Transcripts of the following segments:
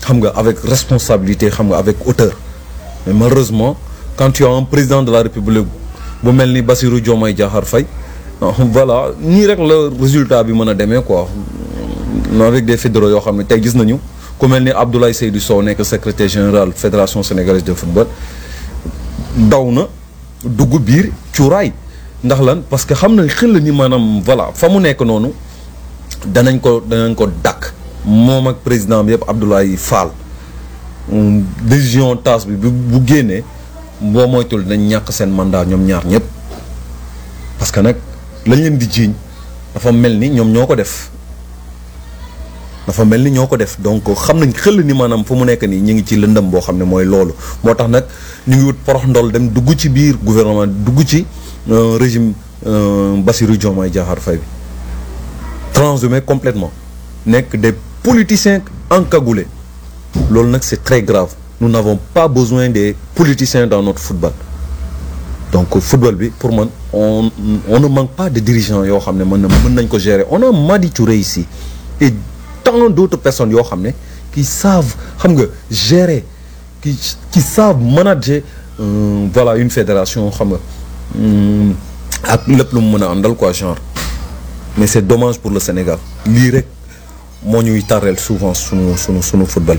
xam nga avec responsabilité xam nga avec hauteur mais malheureusement quand tu as un président de la république bu mel ni Bassirou Diomaye Diakhar Faye voilà nii rek la résultat bi mën a demee quoi avec des fédéraux yoo xam ne tey gis nañu ku mel ni Abdoulaye Seydou Sow nekk secrétaire général fédération sénégalaise de football daw na dugg biir cuuraay ndax lan parce que xam na xel ni maanaam voilà fa mu nekk noonu danañ ko danañ ko dàkk moom ak président bi yëpp Abdoulaye Fall décision tasse bi bu génnee boo moytul dinañ ñàkk seen mandat ñoom ñaar ñëpp parce que nag lañ leen di jiiñ dafa mel ni ñoom ñoo ko def dafa mel ni ñoo ko def donc xam nañ xel ni maanaam fu mu nekk nii ñu ngi ci lëndëm boo xam ne mooy loolu moo tax nag ñu ngi wut porox ndol dem dugg ci biir gouvernement dugg ci régime Bassirou Diomaye Diakhar Faye bi transhumé complètement nekk des politiciens encagoulés loolu nag c'est très grave nous n'avons pas besoin des politiciens dans notre football donc football bi pour man on on ne manque pas de dirigeants yoo xam ne mën na mën nañ ko gérer on a Madi Touré ici et tant d'autres personnes yoo xam ne qui savent xam nga gérer qui qui savent manager euh, voilà une fédération xam nga ak lépp lu mu mën a àndal quoi genre mais c'est dommage pour le Sénégal lii rek moo ñuy tarreel souvent sunu sunu sunu football.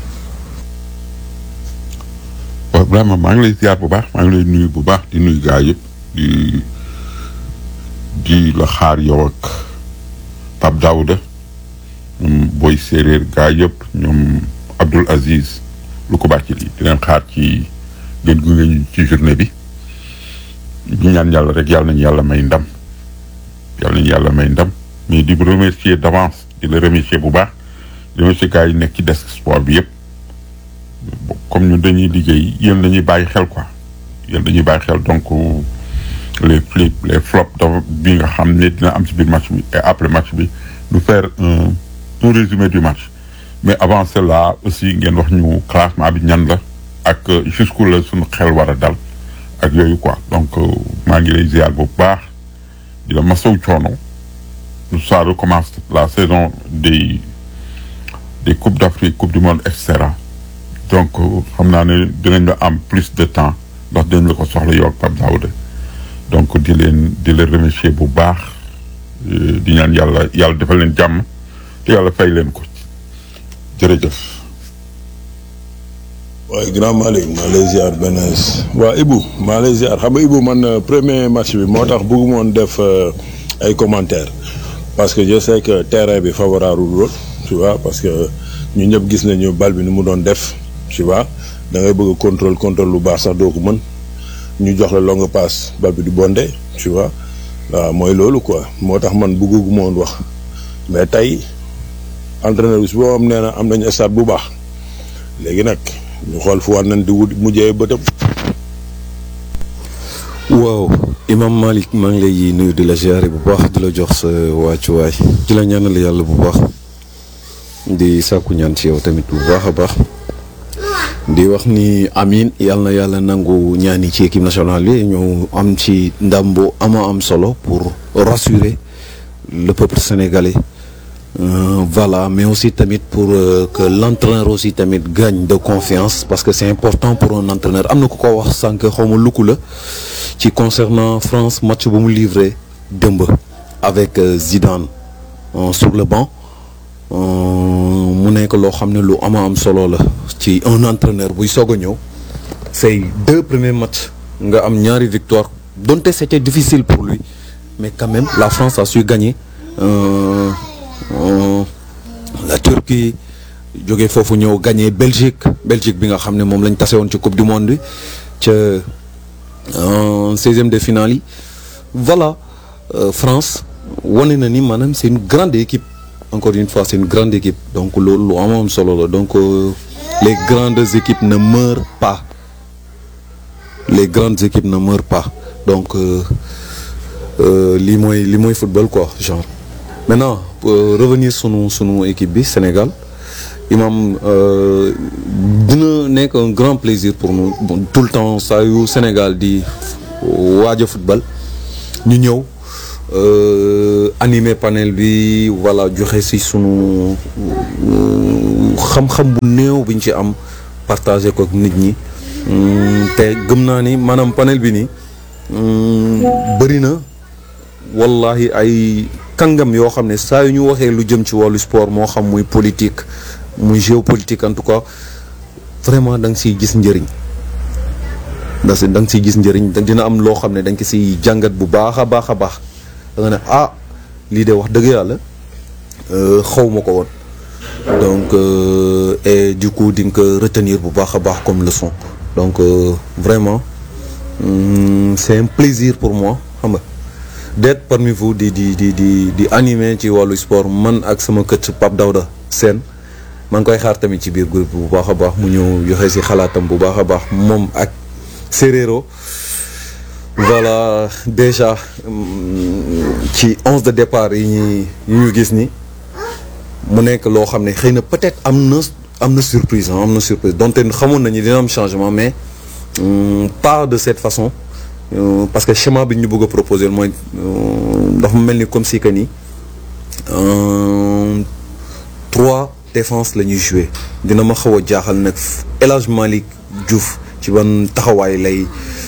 waaw vraiment maa ngi lay ziar bu baax maa ngi lay nuyu bu baax di nuyu gaa yëpp di di la xaar yow ak Pape Daouda ñoom booy séeréer gaa yëpp ñoom Abdoul Aziz lu ko baax ci lii di leen xaar ci gën gu ngeen ci journée bi ñu ñaan yàlla rek yàlla nañu yàlla may ndam yàlla nañu yàlla may ndam mais di remercier d'avance di la remercier bu baax di remercier gaa yi nekk ci desk sport bi yëpp comme ñu dañuy liggéey yéen dañuy bàyyi xel quoi yéen dañuy bàyyi xel donc les flips les flops dafa bi nga xam ne dina am ci biir match bi et après match bi nous faire un un résumé du match mais avant cela aussi ngeen wax ñu classement bi ñan la ak jusqu'où la suñu xel war a dal ak yooyu quoi donc maa ngi lay ziar bu baax di la masaw coono ça recommence la saison des des coupes d'Afrique coupe du monde et cetera donc xam naa ne dinañ la am plus de temps ndax dinañ la ko soxla yow ak Pape Daouda donc di leen di leen remercier bu baax di ñaan yàlla yàlla defal leen jàmm te yàlla fay leen ko jërëjëf. waaye grand Malick maa lay ziar benn waa Ibou maa lay ziar xam nga Ibou man premier match bi moo tax bëgguma woon def ay commentaires parce que je sais que terrain bi favorable lool tu vois parce que ñu ñëpp gis nañu bal bi ni mu doon def. tu vois da ngay bëgg contrôle contrôle lu baax sax doo ko mën ñu jox la longue passe bal bi du bondé tu vois waaw mooy loolu quoi moo tax man bëggu ma woon wax mais tey entraîneur bi su boobu am nee na am nañu stade bu baax léegi nag ñu xool fu war nañ di wut mujjee bëtëm. waaw Imam Malick maa ngi lay nuyu di la ziare bu baax di la jox sa wàccuwaay di la ñaanal yàlla bu baax di sàkku ñaan ci yow tamit bu baax a baax. di wax ni amin yàlla na yàlla nangu ñaani ci équipe nationale bi ñu am ci ndam bu ama am solo pour rassurer le peuple sénégalais euh, voilà mais aussi tamit pour euh, que l'entraîneur aussi tamit gagne de confiance parce que c'est important pour un entraîneur am na ku ko wax sànq xaw ma lukku la ci concernant France match bu mu livré dëmb avec euh, Zidane sur le banc mu nekk loo xam ne lu ama am solo la ci un entraîneur buy soog a ñëw say deux premiers matchs nga am ñaari victoire donte c'était difficile pour lui mais quand même la France a su gagner euh, euh, la Turquie jógee foofu ñëw gagner Belgique Belgique bi nga xam ne moom lañ tase woon ci coupe du monde bi ca seizième de finale yi voilà euh, France wane na ni maanaam c'est une grande équipe encore une fois c'est une grande équipe donc loolu lu amoon solo la donc euh, les grandes équipes ne meurent pas les grandes équipes ne meurent pas donc lii mooy lii mooy football quoi genre maintenant pour revenir sunu sunu équipe bi Sénégal imam dina nekk un grand plaisir pour nous bon, tout le temps saa yu Sénégal di waaj a football ñu ñëw animer panel bi voilà joxe ci sunu xam-xam bu néew biñ ci am partagé ko ak nit ñi te gëm naa ni maanaam panel bi nii bëri na wallahi ay kàngam yoo xam ne saa yu ñu waxee lu jëm ci wàllu sport moo xam muy politique muy géopolitique en tout cas vraiment da nga siy gis njëriñ da si da nga siy gis njëriñ dina am loo xam ne da nga ko siy jàngat bu baax a baax a baax da nga ne ah lii de wax dëgg yàlla xaw ma ko woon donc euh, et du coup di nga ko retenir bu baax a baax comme leçon donc euh, vraiment hum, c'est un plaisir pour moi xam nga d'être parmi vous di di di di di animer ci wàllu sport man ak sama kët Pape Daouda Sène maa ngi koy xaar tamit ci biir groupe bu baax a baax mu ñëw joxe si xalaatam bu baax a baax moom ak Séréro voilà déjà ci onze de départ yi ñuy yi ñu gis ni mu nekk loo xam ne xëy na peut-être am na am na surprise am na surprise donte xamoon nañu dina am changement mais pas de cette façon parce que schéma bi ñu bëgg a proposer mooy dafa mel ni comme si que ni trois défense la ñuy jouer dina ma xaw a jaaxal nag El Hadj Malick Diouf ci ban taxawaay lay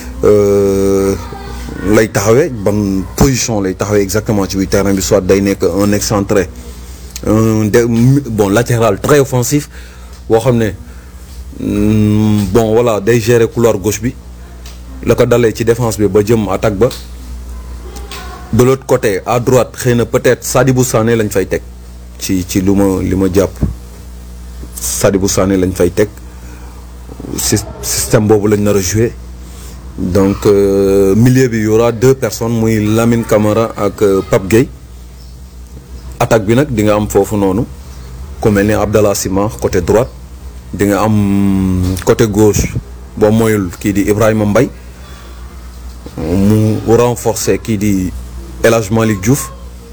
lay taxawee ban position lay taxawee exactement ci biir terrain bi soit day nekk un excentré un de bon latéral très offensif boo xam ne bon voilà day gérer couloir gauche bi la ko dalee ci défense bi ba jëm attaque ba de l'autre côté à droite xëy na peut-être Sadibou Sané lañ fay teg ci ci lu ma li ma jàpp Sadibou Sané lañ fay teg système boobu lañ nar a jouer donc euh, milieu bi y aura deux personnes muy Lamine Camara ak euh, Pape Gueye attaque bi nag di nga am foofu noonu ku mel ni Abdallah Sima côté droite di nga am côté gauche boo moyul kii di Ibrahima Mbaye mu renforcer kii di El Hadj Malick Diouf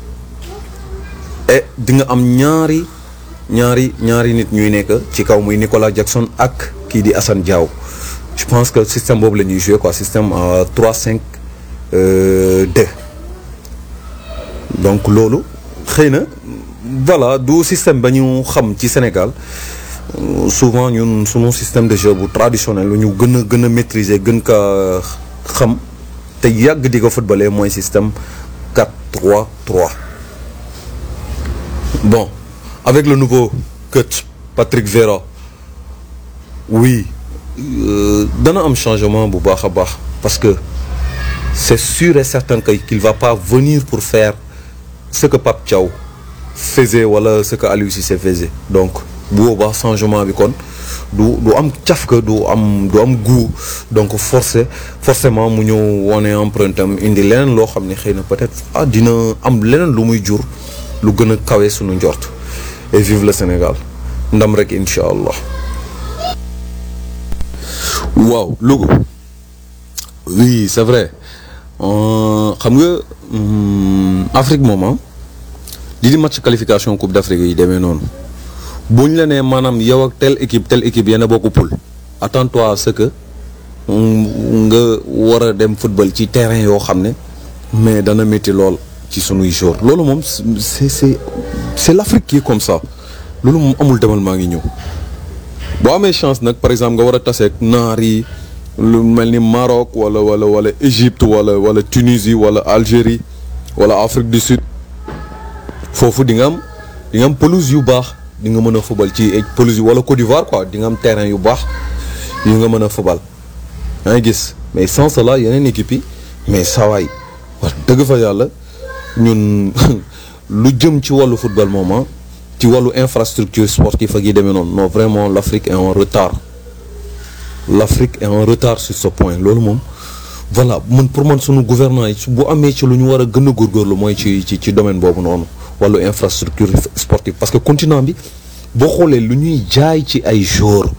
et di nga am ñaari ñaari ñaari nit ñuy nekk ci kaw muy Nicolas Jackson ak kii di Assane Diao je pense que système boobu la ñuy jouer quoi système à 3 5 2 donc loolu xëy na voilà du système ba ñu xam ci Sénégal souvent ñun sunu système de jeu bu traditionnel lu ñu gën a gën a maîtriser gën ka xam te yàgg di ko footballé mooy système 4-3-3 bon avec le nouveau coach Patrick Vieira oui euh, dana am changement bu baax a baax parce que c'est sûr et certain que qu'il va pas venir pour faire ce que Pape Thiaw faisait wala ce que Aliou Cissé faisait donc bu boobaa changement bi kon du du am cafka du am du am goût donc forcé forcément mu ñëw wone empreinte am indi leneen loo xam ne xëy na peut-être ah dina am leneen lu muy jur lu gën a kawe suñu njort et vive le Sénégal ndam rek incha allah. waaw Louga oui c'est vrai xam nga Afrique moom li di match qualification Coupe d'Afrique yi demee noonu. bu ñu la nee maanaam yow ak telle équipe telle équipe yéen a bokk poule attends-toi à ce que nga war a dem football ci terrain yoo xam ne mais dana métti lool ci sunuy jour loolu moom c'est c'est c'est l'Afrique qui est comme ça loolu moom amul demal maa ngi ñëw boo amee chance nag par exemple nga war a taseeg naar yi lu mel ni Maroc wala wala wala Égypte wala wala Tunisie wala Algérie wala Afrique du Sud foofu di nga am di nga am pelouse yu baax di nga mën a fubal ci pelouse yi wala Côte d'Ivoire quoi di nga am terrain yu baax yu nga mën a fubal yaa ngi gis mais sans cela yeneen équipe yi mais sawaay wax dëgg fa yàlla ñun lu jëm ci wàllu football moom ci wàllu infrastructure sportive ak yi demee noonu non vraiment l'Afrique est en retard l'Afrique est en retard sur ce point loolu moom voilà man pour man sunu gouvernement yi bu amee ci lu ñu war a gën a góorgóorlu mooy ci ci ci domaine boobu noonu wàllu infrastructure sportive parce que continent bi boo xoolee lu ñuy jaay ci ay joueurs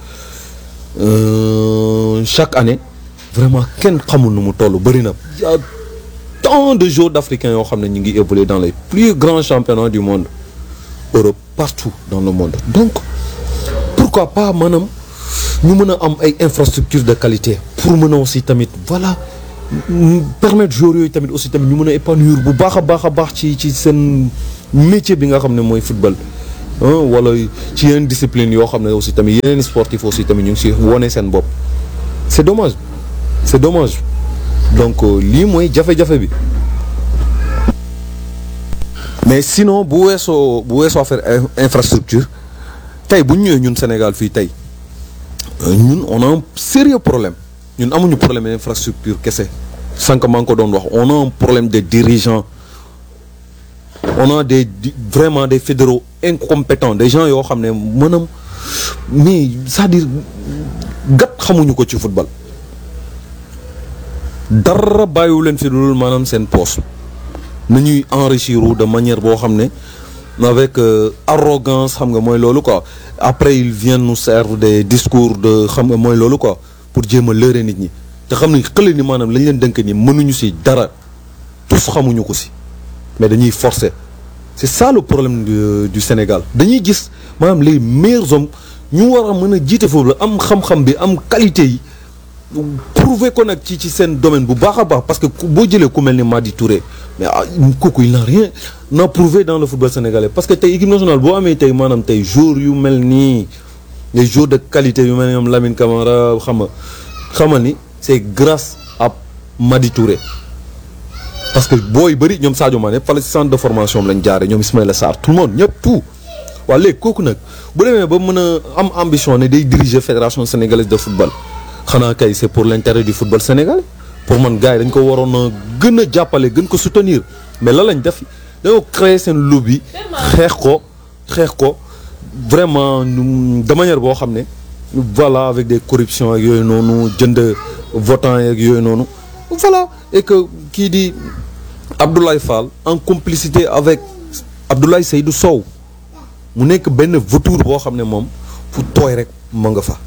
chaque année vraiment kenn xamul nu mu toll bëri na y a tant de joueurs d'Africains yoo xam ne ñu ngi évoluer dans les plus grands championnats du monde Europe partout dans le monde donc pourquoi pas maanaam ñu mën a am ay infrastructures de qualité pour mën a aussi tamit voilà permettre joueurs yooyu tamit aussi tamit ñu mën a épanouir bu baax a baax a baax ci ci seen métier bi nga xam ne mooy football wala ci yeneen discipline yoo xam ne aussi tamit yeneen sportif aussi tamit ñu ngi si wone seen bopp c'est dommage c'est dommage donc lii mooy jafe-jafe bi mais sinon bu weesoo bu weesoo affaire infrastructure tey bu ñu ñëwee ñun Sénégal fii tey ñun on a un sérieux problème ñun amuñu problème infrastructure kese sànq maa ngi ko doon wax on a un problème de dirigeants on a des vraiment des fédéraux incompétents des gens yoo xam ne maanaam mais c'est-à-dire gat xamuñu ko ci football dara bàyyiwu leen fi dul maanaam seen poste nañuy enrichir de manière boo xam ne avec arrogance xam nga mooy loolu quoi après ils viennent nous servir des discours de xam nga mooy loolu quoi pour jéem a lëre nit ñi te xam ne xële ni maanaam lañ leen dënk ni mënuñu si dara tous xamuñu ko si mais dañuy forcer c'est ça le problème du, du Sénégal dañuy gis maanaam les meilleurs hommes ñu war a mën a jiite foofu la am xam-xam bi am qualité yi prouver ko nag ci ci seen domaine bu baax a baax parce que boo jëlee ku mel ni Madi Touré mais kooku il n'a rien n'a prouvé dans le football sénégalais parce que tey équipe nationale boo amee tey maanaam tey joueurs yu mel nii les joueurs de qualité yu mel ni ñoom Lamine Camara xam nga xamal ni c'est grâce à Madi Touré parce que booy bëri ñoom Sadio Mané fala ci centre de formation lañ jaare ñoom Ismaïla Sarr tout le monde ñëpp tout waa léegi kooku nag bu demee ba mën a am ambition ne day diriger fédération sénégalaise de football xanaa kay c'est pour l'intérêt du football sénégalais pour man gars yi dañ ko waroon a gën a jàppale gën ko soutenir mais la lañ def dañoo créer seen lobby xeex ko xeex ko vraiment de manière boo xam ne voilà avec des corruptions ak yooyu noonu jënd votants yeeg yooyu noonu voilà et que kii di Abdoulaye Fall en complicité avec Abdoulaye Seydou Sow mu nekk benn vautour boo xam ne moom fu tooy rek ma nga fa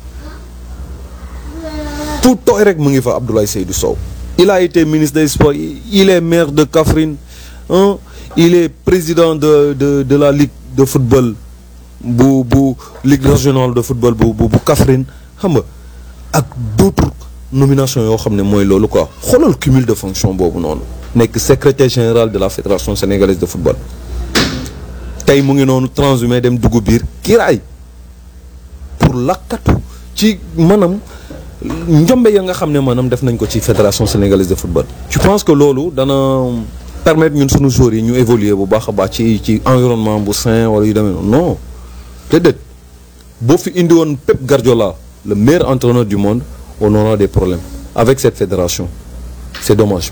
fu tooy rek mu ngi fa Abdoulaye Seydou Sow il a été ministre des sports il est maire de Kaffrine hein il est président de de de la ligue de football bu bu ligue régionale de football bu bu bu Kaffrine xam nga ak d'autres nominations yoo xam ne mooy loolu quoi xoolal cumul de fonction boobu noonu nekk secrétaire général de la fédération sénégalaise de football tey mu ngi noonu transhumé dem dugg biir kiiraay pour lakkatu ci maanaam njombe ya nga xam ne maanaam def nañ ko ci fédération sénégalaise de football. je pense que loolu dana permettre ñun suñu joueurs yi ñu évoluer bu baax a baax ci ci environnement bu sain wala yu demee noonu non déedéet boo fi indi woon Pep Guardiola le meilleur entraîneur du monde on aura des problèmes avec cette fédération c'est dommage.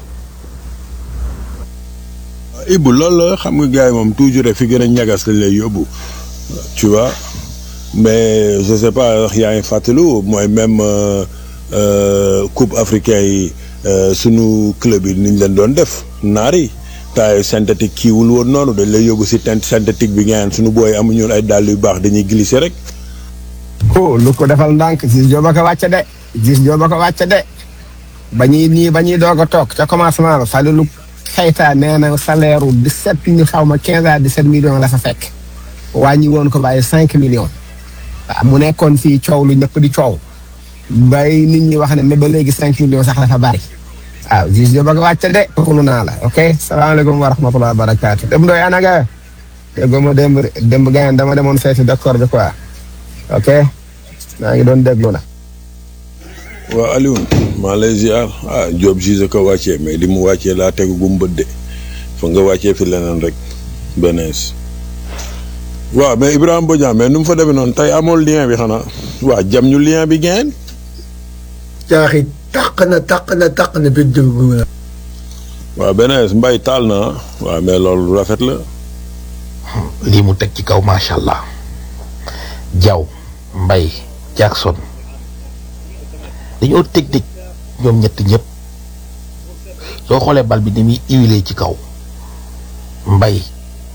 Ibou loolu la xam nga gars yi moom toujours rek fi gën a ñagas lañ lay yóbbu tu vois mais je sais pas wax yaa ngi fàttalu mooy même coupe africain yi sunu club yi niñ leen doon def naar yi taay synthétique kiiwul woon noonu dañ lay yóbbu si tent synthétique bi ngeen sunu booy amuñu ay dàll yu baax dañuy glisser rek. oh lu ko defal ndànk gis jooba ko wàcce de gis jooba ko wàcce de ba ñuy nii ba ñuy doog a toog ca commencement ba fàle lu xayta nee na salaire u dix-sept mille xaw ma quinze à dix-sept millions la fa fekk wàññi woon ko bàyyi cinq millions waaw mu nekkoon fii coow lu ñëpp di coow bay nit ñi wax ne mais ba léegi cinq millions sax dafa bari waaw gis nga ba nga wàcce de xulu naa la ok salaamaaleykum wa rahmatulah wa barakaatu dem doy anaga déggoo ma démb démb gayen dama demoon feeti d'accord bi quoi ok maa ngi doon déglu na waaw Alioune maa lay ziar ah Diop gise ko wàccee mais li mu wàccee laa tegu gu mu bët de fa nga wàccee fi leneen rek benees waaw mais Ibrahima Bodian mais nu mu fa demee noonu tey amoon lien bi xanaa waa jam ñu lien bi ngeen caaxi taq na taq na taq na biir dëgg bu la waaw benees mbay taal na waaw mais loolu rafet la lii mu teg ci kaw macha allah Diaw Mbaye Jackson dañoo technique ñoom ñett ñëpp soo xoolee bal bi ni muy huilé ci kaw Mbaye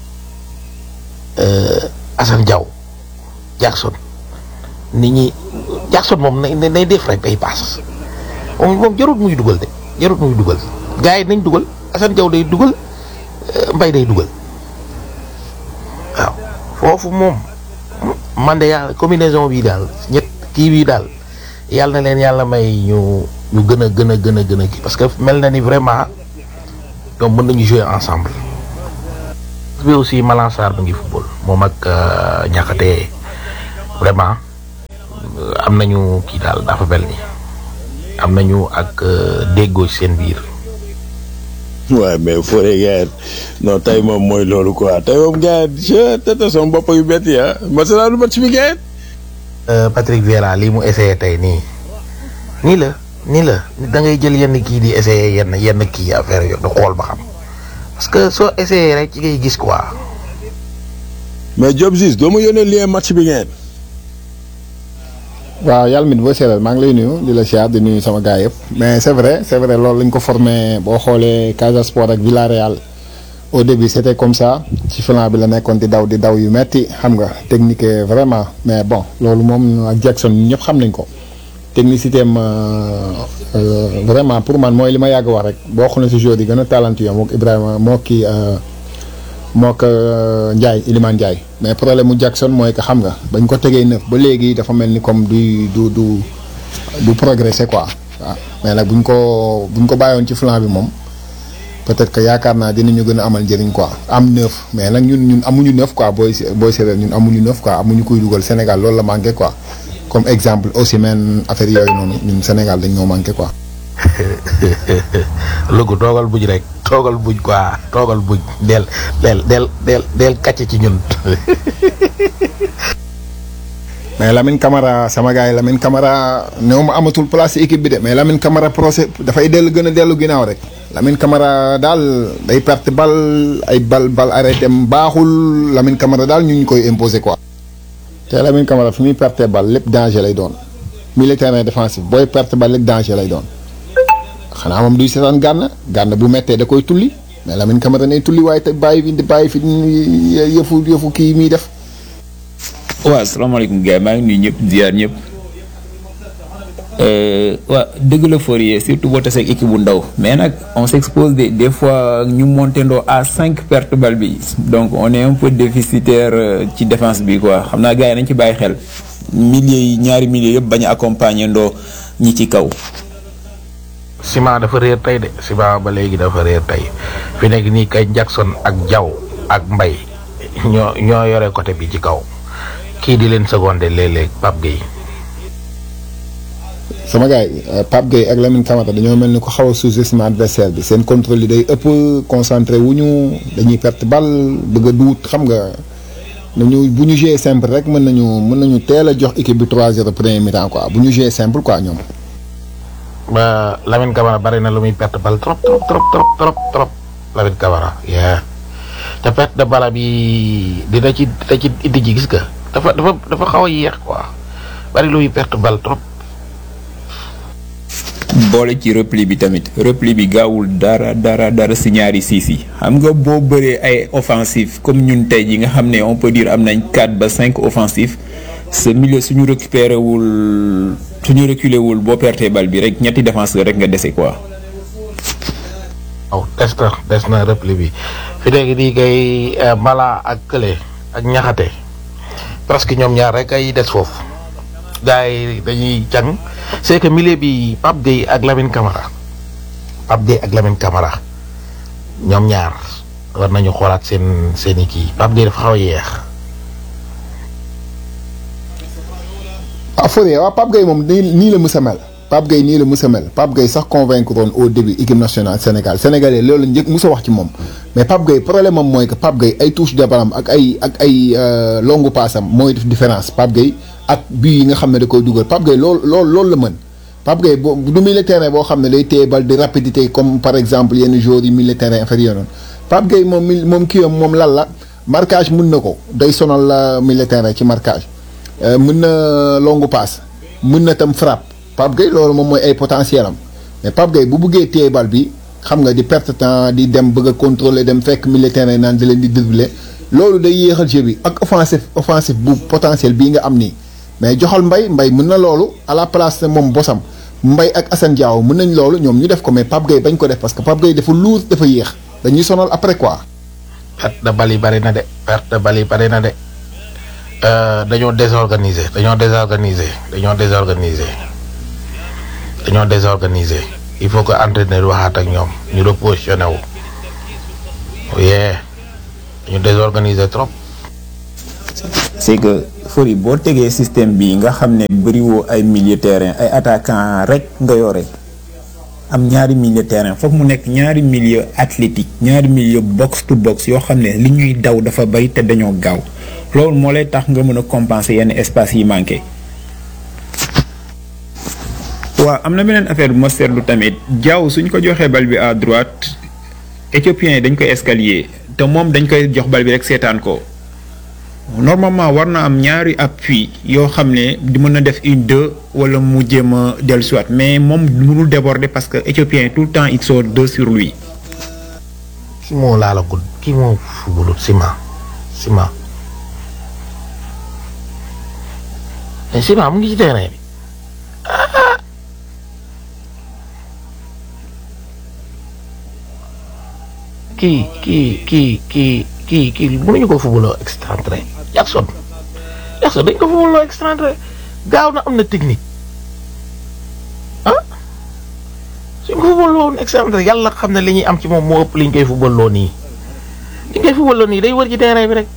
Assane Diaw Jackson nit ñi Jackson moom nay nay def rek ay pass moom moom jarut muy dugal de jarut muy dugal gars yi nañ dugal Assane Diaw day dugal Mbaye day dugal waaw foofu moom man de yàlla combinaison bii daal ñett kii bii daal yàlla na leen yàlla may ñu ñu gën a gën a gën a gën a kii parce que mel na ni vraiment ñoom mën nañu jouer ensemble. bi aussi Malang Sarr mu ngi football moom ak ñaxate vraiment euh, am nañu kii daal dafa mel ni am nañu ak euh, déggoo ci seen biir waaye mais Fodé gars non tey moom mooy loolu quoi tey moom gars je tete sama bopp yu métti ah masala lu match bi gars Euh, Patrick Vieira lii mu essayé tey nii nii la nii la da ngay jël yenn kii di essayé yenn yenn kii affaire yooyu da xool ba xam parce que soo essayé rek ci ngay gis quoi mais Diop Ziz doo ma yónnee lien match bi ngeen. waaw yàlla mit boo seetal maa ngi lay nuyu di la siyaar di nuyu sama gars yëpp mais c'est vrai c'est vrai loolu lañ ko formé boo xoolee Casa Sport ak Villarreal au début c'était comme ça ci flanc bi la nekkoon di daw di daw yu metti xam nga technique vraiment mais bon loolu moom ak Jackson ñun ñëpp xam nañ ko technicité am vraiment pour man mooy li ma yàgg wax rek boo xoolee si joueur yi gën a talentueux mook Ibrahima moo kii moo ko Ndiaye Iliman Ndiaye mais problème mu Jackson mooy que xam nga bañ ko tegee neuf ba léegi dafa mel ni comme du du du du progresser quoi waaw mais nag buñ ko buñ ko bàyyoon ci flanc bi moom peut-être que yaakaar naa dinañu gën a amal njëriñ quoi am neuf mais nag ñun ñun amuñu neuf quoi booy booy séeréer ñun amuñu neuf quoi amuñu kuy dugal Sénégal loolu la manqué quoi comme exemple aussi même affaire yooyu noonu ñun Sénégal dañ ñoo manqué quoi. Louga toogal buj rek toogal buj quoi toogal buj del del del del del kàcce ci ñun mais Lamine Camara sama gars yi Lamine Camara néew ma amatul place ci équipe bi de mais Lamine Camara procès dafay dellu gën a dellu ginnaaw rek Lamine Camara daal day perte bal ay bal bal arrêté am baaxul Lamine Camara daal ñu ñu koy imposer quoi. te Lamine Camara fi muy perte bal lépp danger lay doon militaire défensif booy perte bal lépp danger lay doon xanaa moom duy seetaan gànn gànn bu méttee da koy tulli mais Lamine Camara ne tulli waaye te bàyyi fi bàyyi fi yëfu yëfu kii muy def. waaw salaamaaleykum gars maa ngi nuyu ñëpp ziar ñëpp waaw dëgg la Fourier surtout boo tasee ak équipe bu ndaw mais nag on s'expose des des fois ñu monté ndoo à cinq pertes bal bi donc on est un peu déficitaire ci défense bi quoi xam naa gars yi nañ ci bàyyi xel milieu yi ñaari milieu yëpp bañ a accompagner ndoo ñi ci kaw. Sima dafa réer tey de Sima ba léegi dafa réer tey fi nekk nii kay Jackson ak Diaw ak Mbay ñoo ñoo yore côté bi ci kaw kii di leen secondé léeg-léeg Pape Gueye sama gars yi Pape Gueye ak Lamine Camara dañoo mel ni ko xaw a sous-estimé adversaire bi seen contrôle yi day ëpp concentré wu ñu dañuy perte bal bëgg a duut xam nga nañu bu ñu jouer simple rek mën nañu mën nañu teel a jox équipe bi 3-0 premier mi-temps quoi bu ñu jouer simple quoi ñoom. ba Lamine Camara bari na lu muy perte bal trop trop trop trop trop trop Lamine Camara yeah te perte de bala bi dina ci dina ci indi ji gis nga dafa dafa dafa xaw a yéex quoi bari lu muy perte bal trop. boole ci repli bi tamit repli bi gaawul dara dara dara si ñaari siis yi xam nga boo bëree ay offensif comme ñun tey ji nga xam ne on peut dire am nañ 4 ba 5 offensif sa milieu suñu récupéré wul suñu reculé wul boo pertee bal bi rek ñetti défenseur rek nga dese quoi. waaw des na des na repli bi fi léegi nii kay Mala ak Kële ak Ñaxate presque ñoom ñaar rek ay des foofu gars yi dañuy càng c'est que milieu bi Pape Gueye ak Lamine Camara Pape Gueye ak Lamine Camara ñoom ñaar war nañu xoolaat seen seen i kii Pape Gueye dafa xaw a yeex. ah Fourier waaw Pape Gueye moom nii nii la mës a mel Pape Gueye nii la mës a mel Pape Gueye sax convaincre woon au début équipe nationale Sénégal sénégalais loolu la njëkk mës a wax ci moom mais Pape Gueye problème am mooy que Pape Gueye ay touche de balam ak ay ak ay longu paasam mooy def différence Pape Gueye ak bii yi nga xam ne da koy dugal Pape Gueye loolu loolu loolu la mën Pape Gueye boo du milieu terrain boo xam ne day téye bal de rapidité comme par exemple yenn joueurs yi milieu terrain inférieur noonu Pape Gueye moom mi moom kii am moom lan la marquage mën na ko day sonal la milieu terrain ci marquage mën na longu passe mën na tam frappe Pape Gueye loolu moom mooy ay potentiel am mais Pape Gueye bu buggee téye bal bi xam nga di perte temps di dem bëgg a contrôler dem fekk milieu terrain naan di leen di dribbler loolu day yéexal jeu bi ak offensif offensif bu potentiel bii nga am nii mais joxal mbay mbay mën na loolu à la place moom bosam mbay ak Assane Diao mën nañ loolu ñoom ñu def ko mais Pape Gueye bañ ko def parce que Pape Gueye dafa luur dafa yéex dañuy sonal après quoi. perte de bal yi bari na de perte de bal yi bari na de dañoo désorganisé dañoo désorganisé dañoo désorganisé dañoo désorganisé il faut que entraîneur waxaat ak ñoom ñu repositionné wu yee dañu désorganiser trop. c'est que Fori boo tegee système bi nga xam ne bëriwoo ay milieu terrain ay attaquant rek nga yore am ñaari milieu terrain foog mu nekk ñaari milieu athlétique ñaari milieu box to box yoo xam ne li ñuy daw dafa bari te dañoo gaaw loolu moo lay tax nga mën a compenser yenn espace yi manqué. waaw am na beneen affaire bu ma seetlu tamit jaww suñ ko joxee bal bi à droite éthiopiens yi dañ koy escalier te moom dañ koy jox bal bi rek seetaan ko normalement war na am ñaari appui yoo xam ne di mën a def une deux wala mu jéem a dellusiwaat mais moom mënul déborder parce que éthiopiens yi tout le temps ils sont deux sur lui. ki moo laalagul kii moo fubalut ciment ciment mais ciment mu ngi ci terrain bi ah kii kii kii kii kii kii mënuñu ko fubaloo excentré Jackson Jackson dañ ko fubaloo excentré gaaw na am na technique ah suñ ko fubaloo woon excentré yàlla xam ne li ñuy am ci moom moo ëpp li ñu koy fubaloo nii li ñu koy fubaloo nii day wër ci terrain bi rek.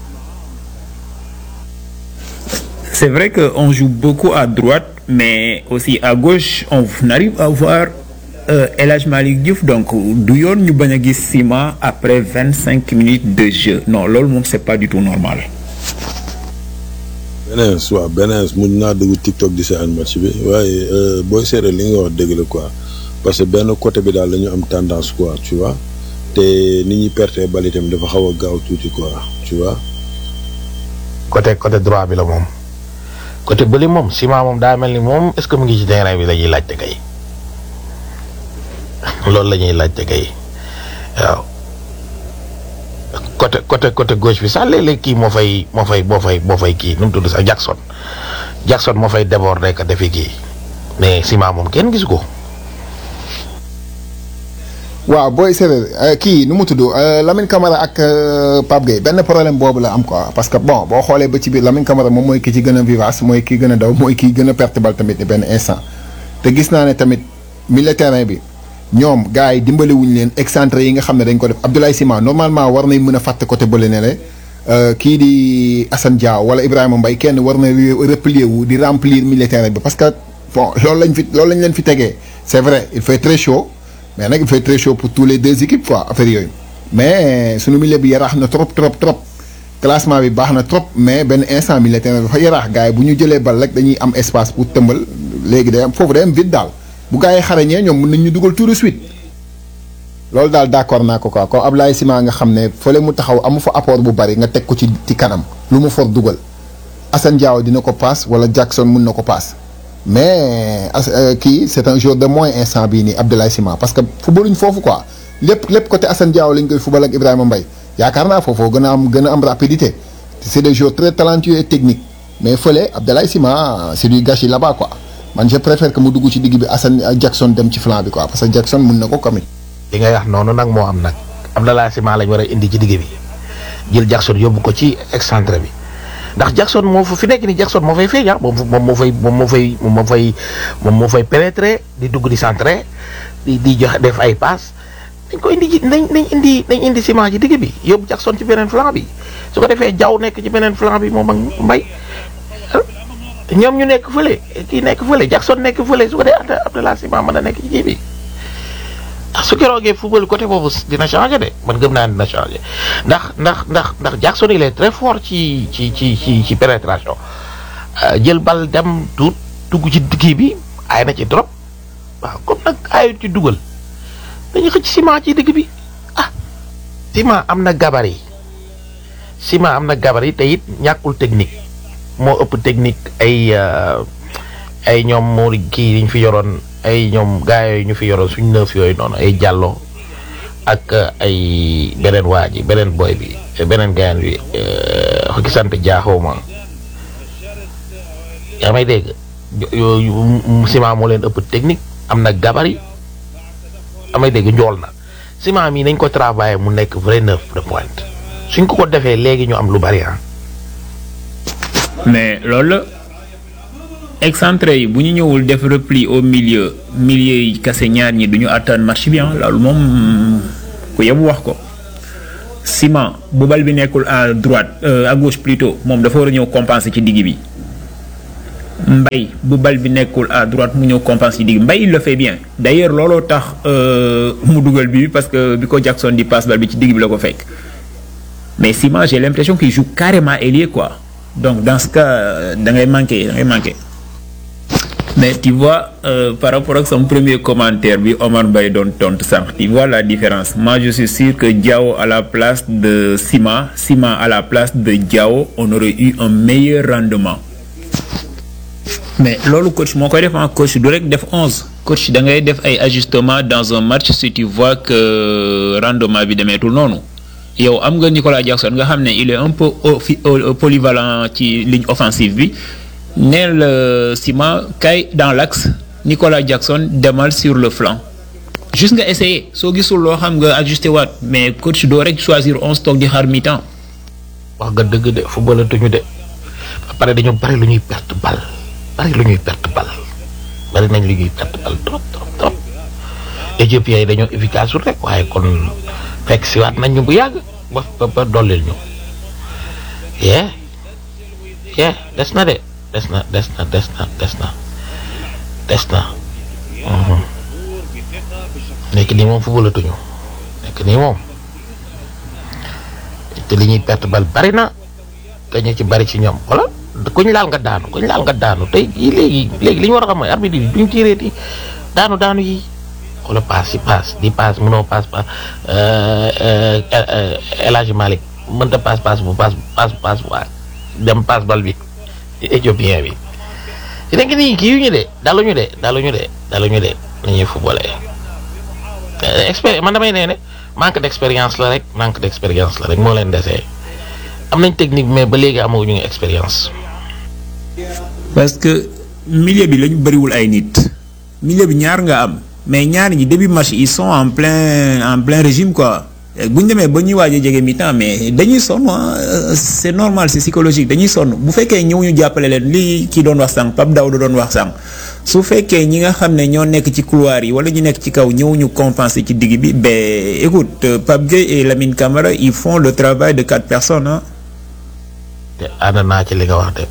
C'est vrai qu'on joue beaucoup à droite, mais aussi à gauche, on arrive à voir euh, El Hadj Malick Diouf. Donc, du yoon ñu bañ a gis Sima après vingt cinq minutes de jeu. Non, loolu moom c'est pas du tout normal. beneen waaw beneen mun naa dugg TikTok di seetaan match bi waaye booy seere li nga wax dëgg la quoi parce que benn côté bi daal dañu am tendance quoi tu vois te ni ñuy perte bal itam dafa xaw a gaaw tuuti quoi tu vois. côté côté droit bi la moom côté bële moom ciment moom daa mel ni moom est-ce que mu ngi ci terrain bi la ñuy laajte kay loolu la ñuy laajte kay waaw côté côté côté gauche bi sax léeg-léeg kii moo fay moo fay moo fay moo fay kii nu mu tudd sax Jackson Jackson moo fay déborder ka defi kii mais ciment moom kenn gisu ko. waaw booy séeréer kii nu mu tudd Lamine Camara ak Pape Gueye benn problème boobu la am quoi parce que bon boo xoolee ba ci biir Lamine Camara moom mooy ki ci gën a vivace mooy ki gën a daw mooy ki gën a perte bal tamit benn instant te gis naa ne tamit milieu terrain bi ñoom gars yi dimbali wuñu leen excentré yi nga xam ne dañ ko def Abdoulaye Sima normalement war nañ mën a fàtte côté bële ne le kii di Assane Diao wala Ibrahima Mbaye kenn war na replier wu di remplir milieu terrain bi parce que bon loolu lañ fi loolu lañ leen fi tegee c'est vrai il fait très chaud mais nag il fait très chaud pour tous les deux équipes quoi affaire yooyu mais suñu milieu bi yaraax na trop trop trop classement bi baax na trop mais benn instant milieu terrain bi dafa yaraax gars yi bu ñu jëlee bal rek dañuy am espace pour tëmbal léegi day am foofu day am vide daal bu gars yi xarañee ñoom mën nañ ñu dugal tout de suite loolu daal d'accord naa ko quoi comme Ablaye Sima nga xam ne fële mu taxaw amu fa apport bu bari nga teg ko ci ci kanam lu mu for dugal Assane Diao dina ko paas wala Jackson mun na ko paas mais kii c'est un jour de moins instant bii nii Abdoulaye Sima parce que footballuñ foofu quoi lépp lépp côté Assane Diao lañ koy football ak Ibrahima Mbaye yaakaar naa foofu gën a am gën a am rapidité c'est des joueurs très talentueux et techniques mais fële Abdoulaye Sima c'est du gâchis là-bas quoi man je préfère que mu dugg ci digg bi Assane Jackson dem ci flanc bi quoi parce que Jackson mun na ko kamit li ngay wax noonu nag moo am nag Abdoulaye Sima lañ war a indi ci digg bi jël Jackson yóbbu ko ci excentré bi ndax Jackson moo fa fi nekk ni Jackson moo fay feeñ ah moom moom moo fay moom moo fay moom moo fay moom moo fay pénétrer di dugg di centré di di joxe def ay passe dañ ko indi ci nañ nañ indi nañ indi Sima ci digg bi yóbbu Jackson ci beneen flanc bi su ko defee Diaw nekk ci beneen flanc bi moom ak Mbaye ñoom ñu nekk fële kii nekk fële Jackson nekk fële su ko dee Abdoulaye Sima mën a nekk ci kii bi ah su keroogee football côté boobu dina changer de man gëm naa dina changer ndax ndax ndax ndax Jackson il est très fort ci ci ci ci ci pénétration jël bal dem tuut dugg ci kii bi ay na ci trop waaw comme nag ayut ci dugal dañu xëcc ciment ci digg bi ah ciment am na gabarit ciment am na gabarit te it ñàkkul technique moo ëpp technique ay ay ñoom moo kii yi ñu fi yoroon ay ñoom gaa yooyu ñu fi yoroon suñ neuf yooyu noonu ay jàllo ak ay beneen waa ji beneen boy bi beneen gaayan bi ki sant jaaxoo ma yaa may dégg yooyu ciment moo leen ëpp technique am na gabarit amay dégg njool na ciment mi nañ ko travailler mu nekk vrai neuf de pointe suñ ko ko defee léegi ñu am lu bari ah mais loolu la excentré yi bu ñu ñëwul def repli au milieu milieu yi kase ñaar ñi du ñu atteindre match bi ah loolu moom ku yebu wax ko Ciment bu bal bi nekkul à droite euh, à gauche plutôt moom dafa war a ñëw compenser ci digg bi Mbaye bu bal bi nekkul à droite mu ñëw compenser ci digg Mbaye il le fait bien d'ailleurs looloo tax euh, mu dugal bi parce que bi ko Jackson di passe bal bi ci digg bi la ko fekk mais Ciment j'ai l'impression qu'il joue carrément ailier quoi donc dans ce cas da ngay manqué da ngay manqué mais tu vois euh, par rapport ak son premier commentaire bi Omar Mbaye doon tontu sànq tu vois la différence moi je suis sûr que Diao à la place de Ciment Ciment à la place de Diao on aurait eu un meilleur rendement mais loolu coach moo koy def en coach du rek def onze coach da ngay def ay ajustements dans un match si tu vois que rendement bi demeetul noonu yow am nga Nicolas Jackson nga xam ne il est un peu offi- euh, polyvalent ci ligne offensive bi neel euh, Ciment kay dans l'axe Nicolas Jackson demal sur le flanc juste nga essayer soo gisul loo xam nga ajusté waat mais coach doo rek choisir onze toog di xaar mi-temps wax nga dëgg de footballatuñu de ba pare dañu bari lu ñuy perte bal bari lu ñuy perte bal bari nañ lu ñuy perte bal trop trop trop éthiopiens yi dañoo efficace rek waaye kon fekk si waat nañ ñu bu yàgg ba ba ba dollil ñu yee yee des na de des na des na des na des na des na mhm. nekk nii moom footballatuñu nekk nii moom te li ñuy perte bal bari na te ñu ci bari ci ñoom wala kuñ laal nga daanu kuñ laal nga daanu tey jii léegi léegi li ñu war a xam mooy arbitre yi duñ tireeti daanu daanu yi wala paas yi paas di paas mënoo paas pa El Hadj Malick mënta paas paas bu paas paas paas bu dem paas bal bi éthiopien bi ci nekk nii kii yu ñu de daluñu de daluñu de daluñu de nañuy footballé expérience man damay nee ne manque d'expérience la rek manque d'expérience la rek moo leen desee am nañ technique mais ba léegi amaguñu ngi expérience. parce que milieu bi lañu bëriwul ay nit milieu bi ñaar nga am mais ñaar ñi début match ils sont en plein en plein régime quoi bu ñu demee ba ñuy waaj a jege mi-temps mais dañuy sonn ah c'est normal c'est psychologique dañuy sonn bu fekkee ñëw ñu jàppale leen lii kii doon wax sànq Pape Daouda doon wax sànq su fekkee ñi nga xam ne ñoo nekk ci couloir yi wala ñu nekk ci kaw ñëw ñu compenser ci digg bi ben écoute euh, Pape Gueye et Lamine Camara ils font le travail de quatre personnes ah. te ànd naa ci li nga wax de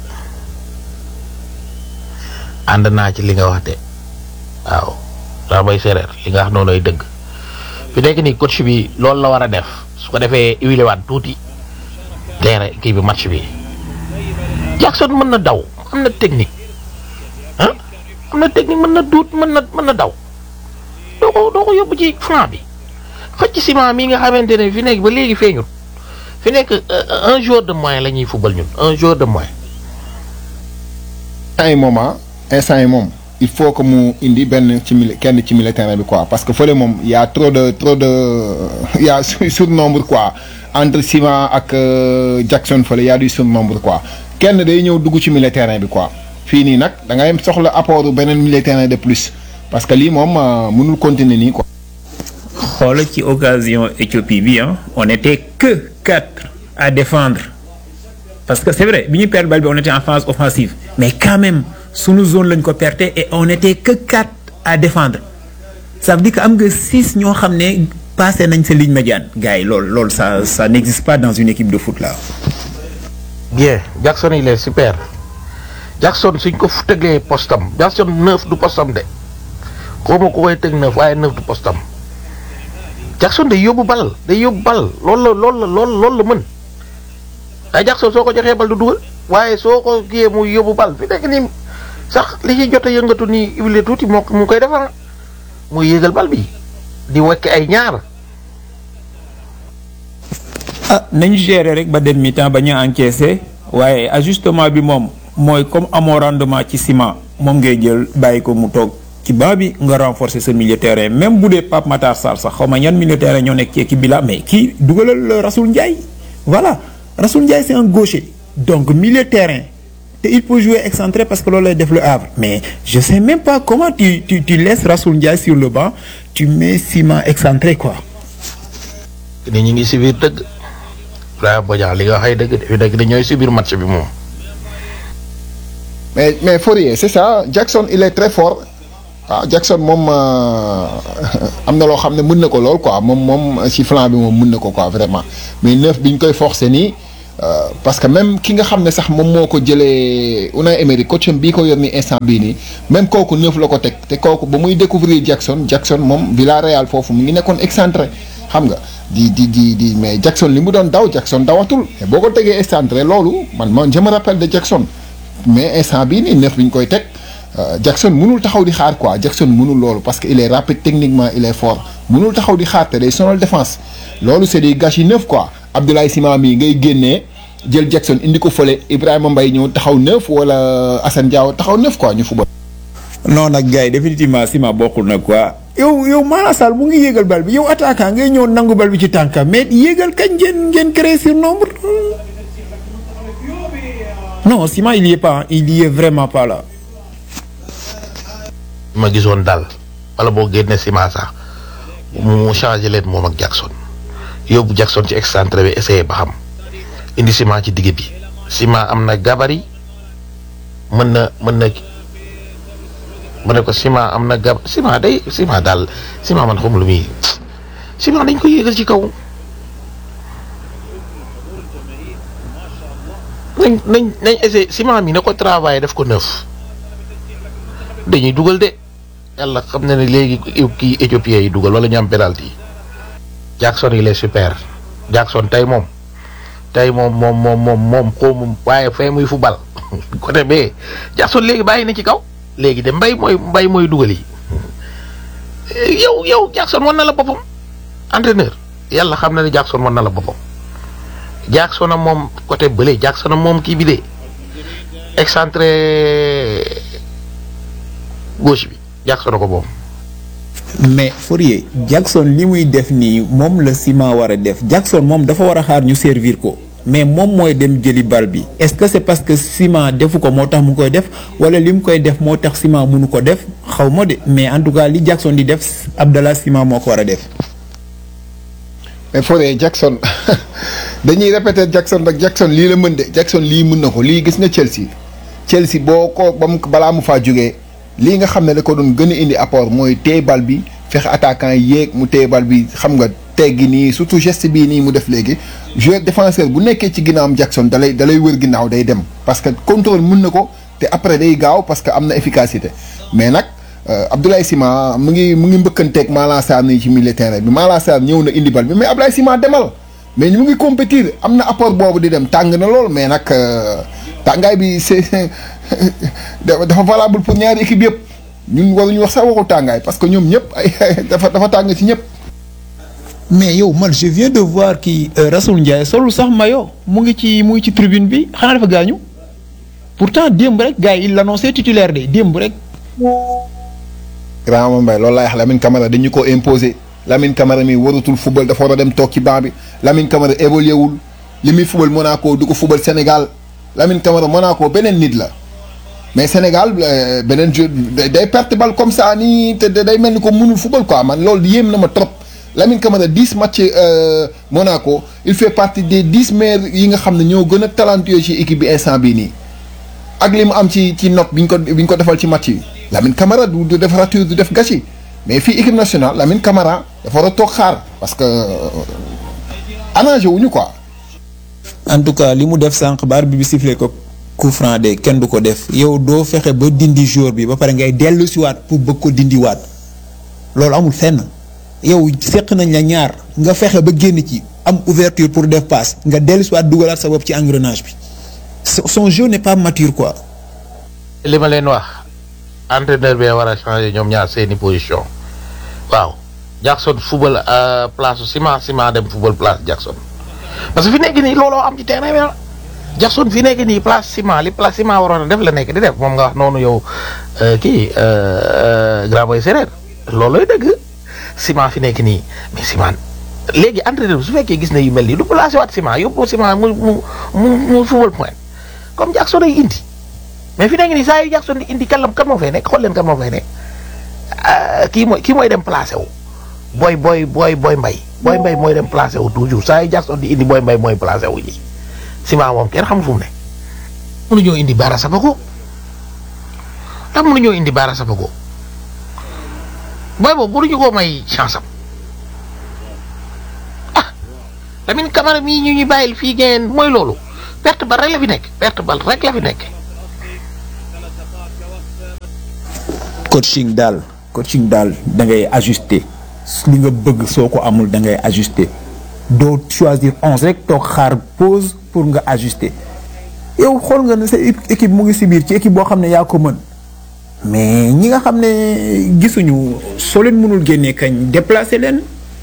ànd naa ci li nga wax de waaw daa may séeréer li nga wax noonu ay dëgg fi nekk nii coach bi loolu la war a def su ko defee huilé waat tuuti teere kii bi match bi Jackson mën na daw am na technique ah am na technique mën na duut mën na mën na daw doo ko doo ko yóbbu ci flanc bi xëcc ciment mi nga xamante ne fi nekk ba léegi feeñut fi nekk euh, un jour de moins la ñuy fubal ñun un jour de moins instant yi moom ah instant yi moom il faut que mu indi benn ci mili kenn ci milieu terrain bi quoi parce que fële moom y a trop de trop de y a surnombre quoi entre Ciment ak euh, Jackson fële y a du surnombre quoi kenn day ñëw dugg ci milieu terrain bi quoi fii nii nag da ngay soxla apport beneen milieu terrain de plus parce que lii moom euh, mënul continuer nii quoi. xoolal ci occasion Éthiopie bi ah on était que quatre à défendre parce que c'est vrai bi ñu perdre balle bi on était en phase offensive mais quand même sunu zone lañ ko perte et on était que quatre à défendre ça veut dire que am nga six ñoo xam ne passé nañ sa ligne médiane gars yi loolu loolu ça ça n'existe pas dans une équipe de foot là. bien Jackson il est super Jackson suñ ko fu tëglee postam Jackson neuf du postam de xaw ma ko koy tëg neuf waaye neuf du postam Jackson day yóbbu bal day yóbbu bal loolu la loolu la loolu loolu la mën ay Jackson soo ko joxee bal du dugal waaye soo ko kiyee muy yóbbu bal fi nekk nii sax li ci jot a yëngatu nii huilé tuuti moo mu koy defar muy yéegal bal bi di wekk ay ñaar ah nañu gérer rek ba dem mi-temps ba ñu encaissé waaye ajustement bi moom mooy comme amoo rendement ci ciment moom ngay jël bàyyi ko mu toog ci banc bi nga renforcer sa milieu terrain même bu dee Pape Matar Sarr sax xaw ma ñan milieu terrain ñoo nekk ci équipe bi la mais kii dugalal Rasoul Ndiaye voilà Rasoul Ndiaye c'est un gaucher donc milieu terrain te il peut jouer excentré parce que loolu lay def le Havre mais je sais même pas comment tu tu tu laisses Rasoul Ndiaye sur le banc tu mets ciment excentré quoi. ni ñu ngi si biir dëgg Ibrahima Bodian li nga waxee dëgg de fi nekk ni ñooy si biir match bi moom mais mais Fourier c'est ça Jackson il est très fort waaw Jackson moom am na loo xam ne mën na ko lool quoi moom moom si flanc bi moom mën na ko quoi vraiment mais neuf bi ñu koy forcer nii parce que même ki nga xam ne sax moom moo ko jëlee Unai Emery coach am bii ko yor ni instant bii nii même kooku neuf la ko teg te kooku ba muy découvrir Jackson Jackson moom Villarreal foofu mu ngi nekkoon excentré xam nga di di di di mais Jackson li mu doon daw Jackson dawatul mais boo ko tegee excentré loolu man man je me rappelle de Jackson mais instant bii nii neuf bi ñu koy teg. Jackson mënul taxaw di xaar quoi Jackson mënul loolu parce que il est rapide techniquement il est fort mënul taxaw di xaar te day sonal défense loolu c'est des gâchis neuf quoi Abdoulaye Sima mii ngay génnee jël Jackson indi ko fële Ibrahima Mbaye ñëw taxaw neuf wala Assane Diao taxaw neuf quoi ñu football. non nag gars yi définitivement Sima bokkul nag quoi yow yow Maana Sall mu ngi yéegal bal bi yow attaquant ngay ñëw nangu bal bi ci tànkam mais yéegal kañ ngeen ngeen créer surnombre non Sima il y est pas il y est vraiment pas là. ma gisoon daal wala boo génne ciment sax mu changé leen moom ak Jackson yóbbu Jackson ci excentré bi essayé ba xam indi ciment ci digg bi ciment am na gabarit mën na mën na ma ne ko ciment am na gab ciment day ciment daal ciment man xam lu muy ciment dañ ko yéegal ci kaw nañ nañ nañ essayé ciment mi na ko travaillé def ko neuf dañuy dugal de yàlla xam na ne léegi kii éthiopien yi dugal wala ñu am penalty Jackson il est super Jackson tey moom tey moom moom moom moom moom xawma waaye fee muy fu bal côté bee Jackson léegi bàyyi na ci kaw léegi de mbay mooy mbay mooy dugal yi yow yow Jackson wan na la boppam entraîneur yàlla xam na ne Jackson wan na la boppam Jackson am moom côté bële Jackson am moom kii bi de excentré gauche bi Jackson a ko moom. mais Fourier Jackson li muy def nii moom la Sima war a def Jackson moom dafa war a xaar ñu servir ko mais moom mooy dem jëli bal bi est-ce que c'est parce que Sima defu ko moo tax mu koy def wala li mu koy def moo tax Sima mënu ko def xaw ma de mais en tout cas li Jackson di def Abdallah Sima moo ko war a def. mais Fourier Jackson dañuy répéter Jackson rek Jackson lii la mën de Jackson lii mën na ko lii gis nga Chelsea Chelsea boo ko ba mu balaa mu faa jógee. lii nga xam ne da ko doon gën a indi apport mooy téye bal bi fexe attaquant yi yéeg mu téye bal bi xam nga teggi nii surtout geste bii nii mu def léegi joueur défenseur bu nekkee ci ginnaawam Jackson dalay dalay wër ginnaaw day dem parce que contrôle mën na ko te après day gaaw parce que am na efficacité mais nag Abdoulaye Sima mu ngi mu ngi mbëkkanteeg Malang Sarr nii ci milieu terrain bi Malang Sarr ñëw na indi bal bi mais Abdoulaye Sima demal mais ñu ngi compétir am na apport boobu di dem tàng na lool mais nag tàngaay bi c'est dafa valable pour ñaari équipe yëpp ñun waruñu wax sax waxu tàngaay parce que ñoom ñëpp ay dafa dafa tàng ci ñëpp. mais yow man je viens de voir kii Rasoul Ndiaye solul sax mayo mu ngi ci mu ngi ci tribune bi xanaa dafa gaañu pourtant démb rek gars yi il l'annoncé titulaire de démb rek. Ibrahima Mbaye loolu laay wax Lamine Camara dañu ko imposer Lamine Camara mi warutul football dafa war a dem toog ci banc bi Lamine Camara évolué wul li muy football Monaco du ko football Sénégal Lamine Camara Monaco beneen nit la. mais Sénégal beneen jeu day perte bal comme ça nii te day mel ni ko mënul football quoi man loolu yéem na ma trop Lamine Camara dix matchs Monaco il fait partie des dix meilleurs yi nga xam ne ñoo gën a talentueux ci équipe bi instant bii nii ak li mu am ci ci note bi ñu ko bi ñu ko defal ci match yi Lamine Camara du du def rature du def gâchis mais fii équipe nationale Lamine Camara dafa war a toog xaar parce que arrangé wuñu quoi. en tout cas li mu def sànq baar bi bi sifflé ko. coup franc de kenn du ko def yow doo fexe ba dindi jour bi ba pare ngay dellu siwaat pour bëgg ko dindiwaat loolu amul fenn yow seq nañ la ñaar nga fexe ba génn ci am ouverture pour def passe nga dellu siwaat dugalaat sa bopp ci engrenage bi son jeu n'est pas mature quoi. li ma leen wax entraîneur bi war a changer ñoom ñaar seeni position waaw Jackson football place Sima Sima dem football place Jackson parce que fi nekk nii looloo am ci terrain bi Jackson fi nekk nii place ciment li place ciment waroon a def la nekk di def moom nga wax noonu yow kii grand boy séréer loolooy dëgg ciment fi nekk nii mais ciment léegi entraîneur bi su fekkee gis na yu mel nii du placé waat ciment yóbbu ciment mu mu mu mu football point comme Jackson ay indi mais fi nekk nii saa yu Jackson di indi kan la kan moo fay nekk xool leen kan moo fay nekk kii mooy kii mooy dem placé wu booy booy booy booy mbay booy mbay mooy dem placé wu toujours saa yu Jackson di indi booy mbay mooy placé wu ji. Sima moom kenn xamul fu mu ne mënuñoo indi Bara Sapako ndax mënuñoo indi Bara Sapako booy boobu mënuñu koo may chance am ah Lamine Camara mii ñu ñu bàyyil fii ngeen mooy loolu perte bal rek la fi nekk perte bal rek la fi nekk. coaching daal coaching daal da ngay ajuster li nga bëgg soo ko amul da ngay ajuster doo choisir onze rek toog xaar pause pour nga ajuster yow xool nga ne sa équipe mu ngi si biir ci équipe boo xam ne yaa ko mën mais ñi nga xam ne gisuñu soo leen mënul génnee kañ déplacer leen.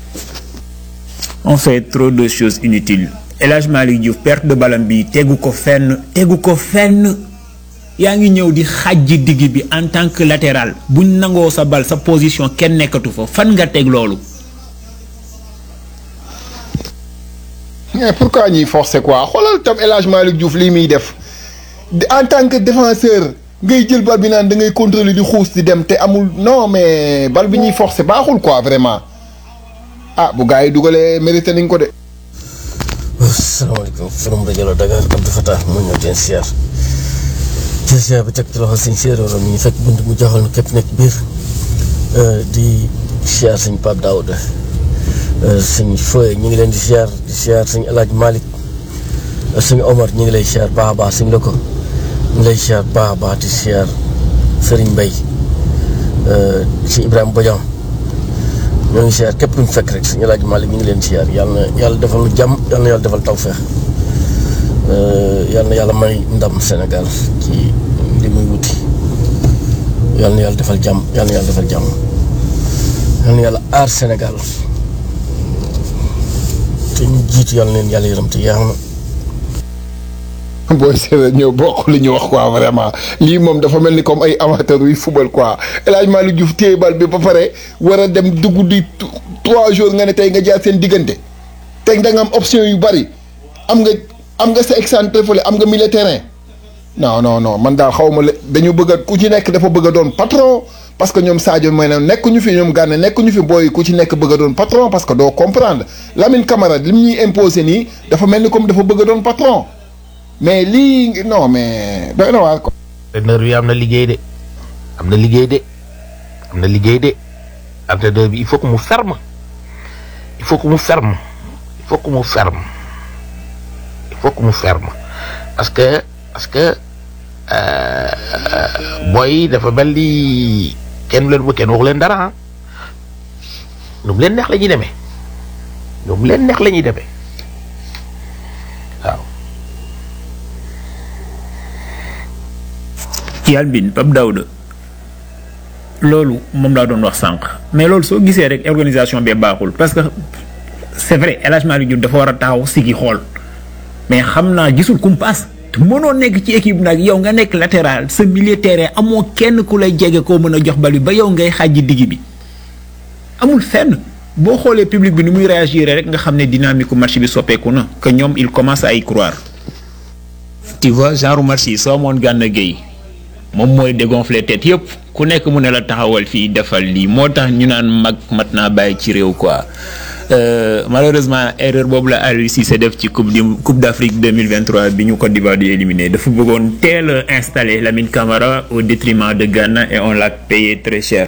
on fait trop de choses inutiles El Hadj Malick Diouf perte de balam bi tegu ko fenn tegu ko fenn. yaa ngi ñëw di xajji digg bi en tant que latéral buñ nangoo sa bal sa position kenn nekkatu fa fan nga teg loolu. mais pourquoi ñuy forcer quoi xoolal tam El Hadj Malick Diouf lii muy def en tant que défenseur ngay jël bal bi naan da ngay contrôler di xuus di dem te amul non mais bal bi ñuy forcer baaxul quoi vraiment ah bu gars yi dugalee mérité nañ ko de. asalaamaaleykum forum rajo la Dakar Abdou Fatah moo ñëw teen siyaar jël siyaar bi teg ci loxo sëñ séeréeram mi ñu fekk bunt mu joxal nu képp nekk biir di siyaar sëñ Pape Daouda sëñ Foye ñu ngi leen di siyaar di siyaar sëñ El Hadj Malick sëñ Omar ñu ngi lay siyaar baax a baax sëñ Loko ñu ngi lay siyaar baax a baax di siyaar Serigne Mbaye sëñ Ibrahima Bodian ñoo ngi siyaar képp luñ fekk rek sëñ El Hadj Malick ñu ngi leen siyaar yàlla na yàlla defal nu jàmm yàlla na yàlla defal tawfeex yàlla na yàlla may ndam Sénégal ci li muy wuti yàlla na yàlla defal jàmm yàlla na yàlla defal jàmm yàlla na yàlla aar Sénégal te ñu jiitu yàlla na leen yàlla yërëm te yaa na booy séeréer ñëw bokk li ñu wax quoi vraiment lii moom dafa mel ni comme ay amateur yuy football quoi El Hadj Malick Diouf téye bal bi ba pare war a dem dugg di trois jours nga ne tey nga jaar seen diggante tey da nga am option yu bari am nga am nga sa excentré fële am nga milieu terrain non non non man daal xaw ma la dañu bëgg a ku ci nekk dafa bëgg a doon patron parce que ñoom Sadio mooy ne nekkuñu fi ñoom Gana nekkuñu fi booy ku ci nekk bëgg a doon patron parce que doo comprendre Lamine Camara lim ñuy imposé nii dafa mel ni comme dafa bëgg a doon patron mais lii non mais doy na waar ko. entraîneur bi am na liggéey de am na liggéey de am na liggéey de entraîneur bi il faut que mu ferme il faut que mu ferme il faut que mu ferme il faut que mu ferme parce que parce que booy dafa mel ni kenn leen kenn waxu leen dara ah nu mu leen neex la ñuy demee nu mu leen neex la ñuy demee waaw. Yalbin Pape Daouda loolu moom laa doon wax sànq mais loolu soo gisee rek organisation bee baaxul parce que c'est vrai El Hadj Malick Diouf dafa war a taxaw sigi xool mais xam naa gisul kumpas te mënoo nekk ci équipe nag yow nga nekk latéral sa milieu terrain amoo kenn ku lay jege koo mën a jox bal bi ba yow ngay xàjji digg bi amul fenn boo xoolee public bi ni muy réagir rek nga xam ne dynamique match bi soppeeku na que ñoom il commence à y croire. tu vois genre match yi soo amoon Gana Gueye moom mooy dégonfler tête yëpp ku nekk mu ne la taxawal fii defal lii moo tax ñu naan mag mat naa bàyyi ci réew quoi malheureusement erreur boobu la Aliou Cissé def ci coupe du coupe d'Afrique 2023 bi ñu Côte d'Ivoire di éliminé dafa bëggoon teel a installer Lamine Camara au détriment de Ghana et on l'a payé très cher.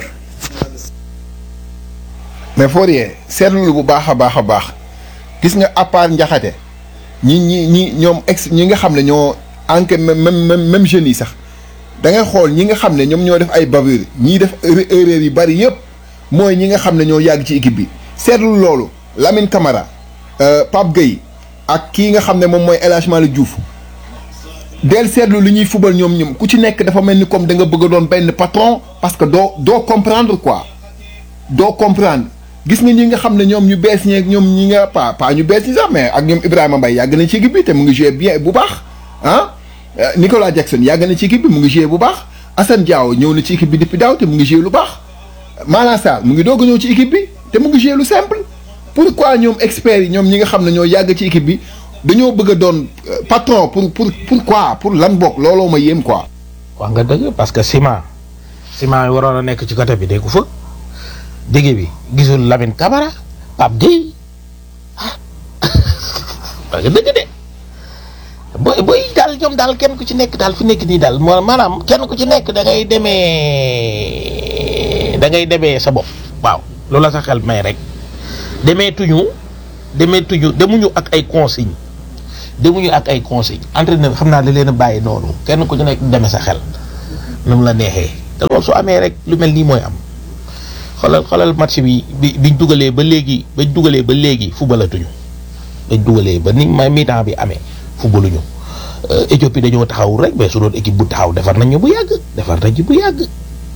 mais Fourier seetlu bu baax a baax a baax gis nga à part njaxate ñi ñi ñi ñoom ex ñi nga xam ne ñoo enquête même même même jeunes yi sax. da ngay xool ñi nga xam ne ñoom ñoo def ay bavure ñii def erreur yu bari yëpp mooy ñi nga xam ne ñoo yàgg ci équipe bi seetlu loolu Lamine Camara Pape Gueye ak kii nga xam ne moom mooy El Hadj Malick Diouf del seetlu li ñuy fubal ñoom ñoom ku ci nekk dafa mel ni comme da nga bëgg a doon benn patron parce que doo doo comprendre quoi doo comprendre gis nga ñi nga xam ne ñoom ñu bees ñeeg ñoom ñi nga pas pas ñu bees ñi sax mais ak ñoom Ibrahima Mbaye yàgg nañ ci équipe bi te mu ngi joué bien bu baax ah Nicolas Jackson yàgg na ci équipe bi mu ngi joué bu baax Assane Diao ñëw na ci équipe bi depuis daaw te mu ngi joué lu baax Malang Sarr mu ngi doog a ñëw ci équipe bi te mu ngi joué lu simple pourquoi ñoom experts yi ñoom ñi nga xam ne ñoo yàgg ci équipe bi dañoo bëgg a doon patron pour pour pourquoi pour lan bokk looloo ma yéem quoi. wax nga dëgg parce que ciment ciment yi waroon a nekk ci côté bi dégg ko fa digg bi gisul Lamine Camara Pape Gueye ah wax nga dëgg de. booy booy daal ñoom daal kenn ku ci nekk daal fi nekk nii daal maanaam kenn ku ci nekk da ngay demee da ngay demee sa bopp waaw loolu la sa xel may rek demeetuñu demeetuñu demuñu ak ay consigne demuñu ak ay consigne entraîneur xam naa da leen a bàyyi noonu kenn ku ci nekk demee sa xel nu mu la neexee te loolu su amee rek lu mel nii mooy am xoolal xoolal match bi bi biñ dugalee ba léegi bañ dugalee ba léegi fubalatuñu bañ dugalee ba ni ma mi-temps bi amee fubaluñu Éthiopie dañoo taxaw rek mais su doon équipe bu taxaw defar nañ ñu bu yàgg defar nañ ñu bu yàgg.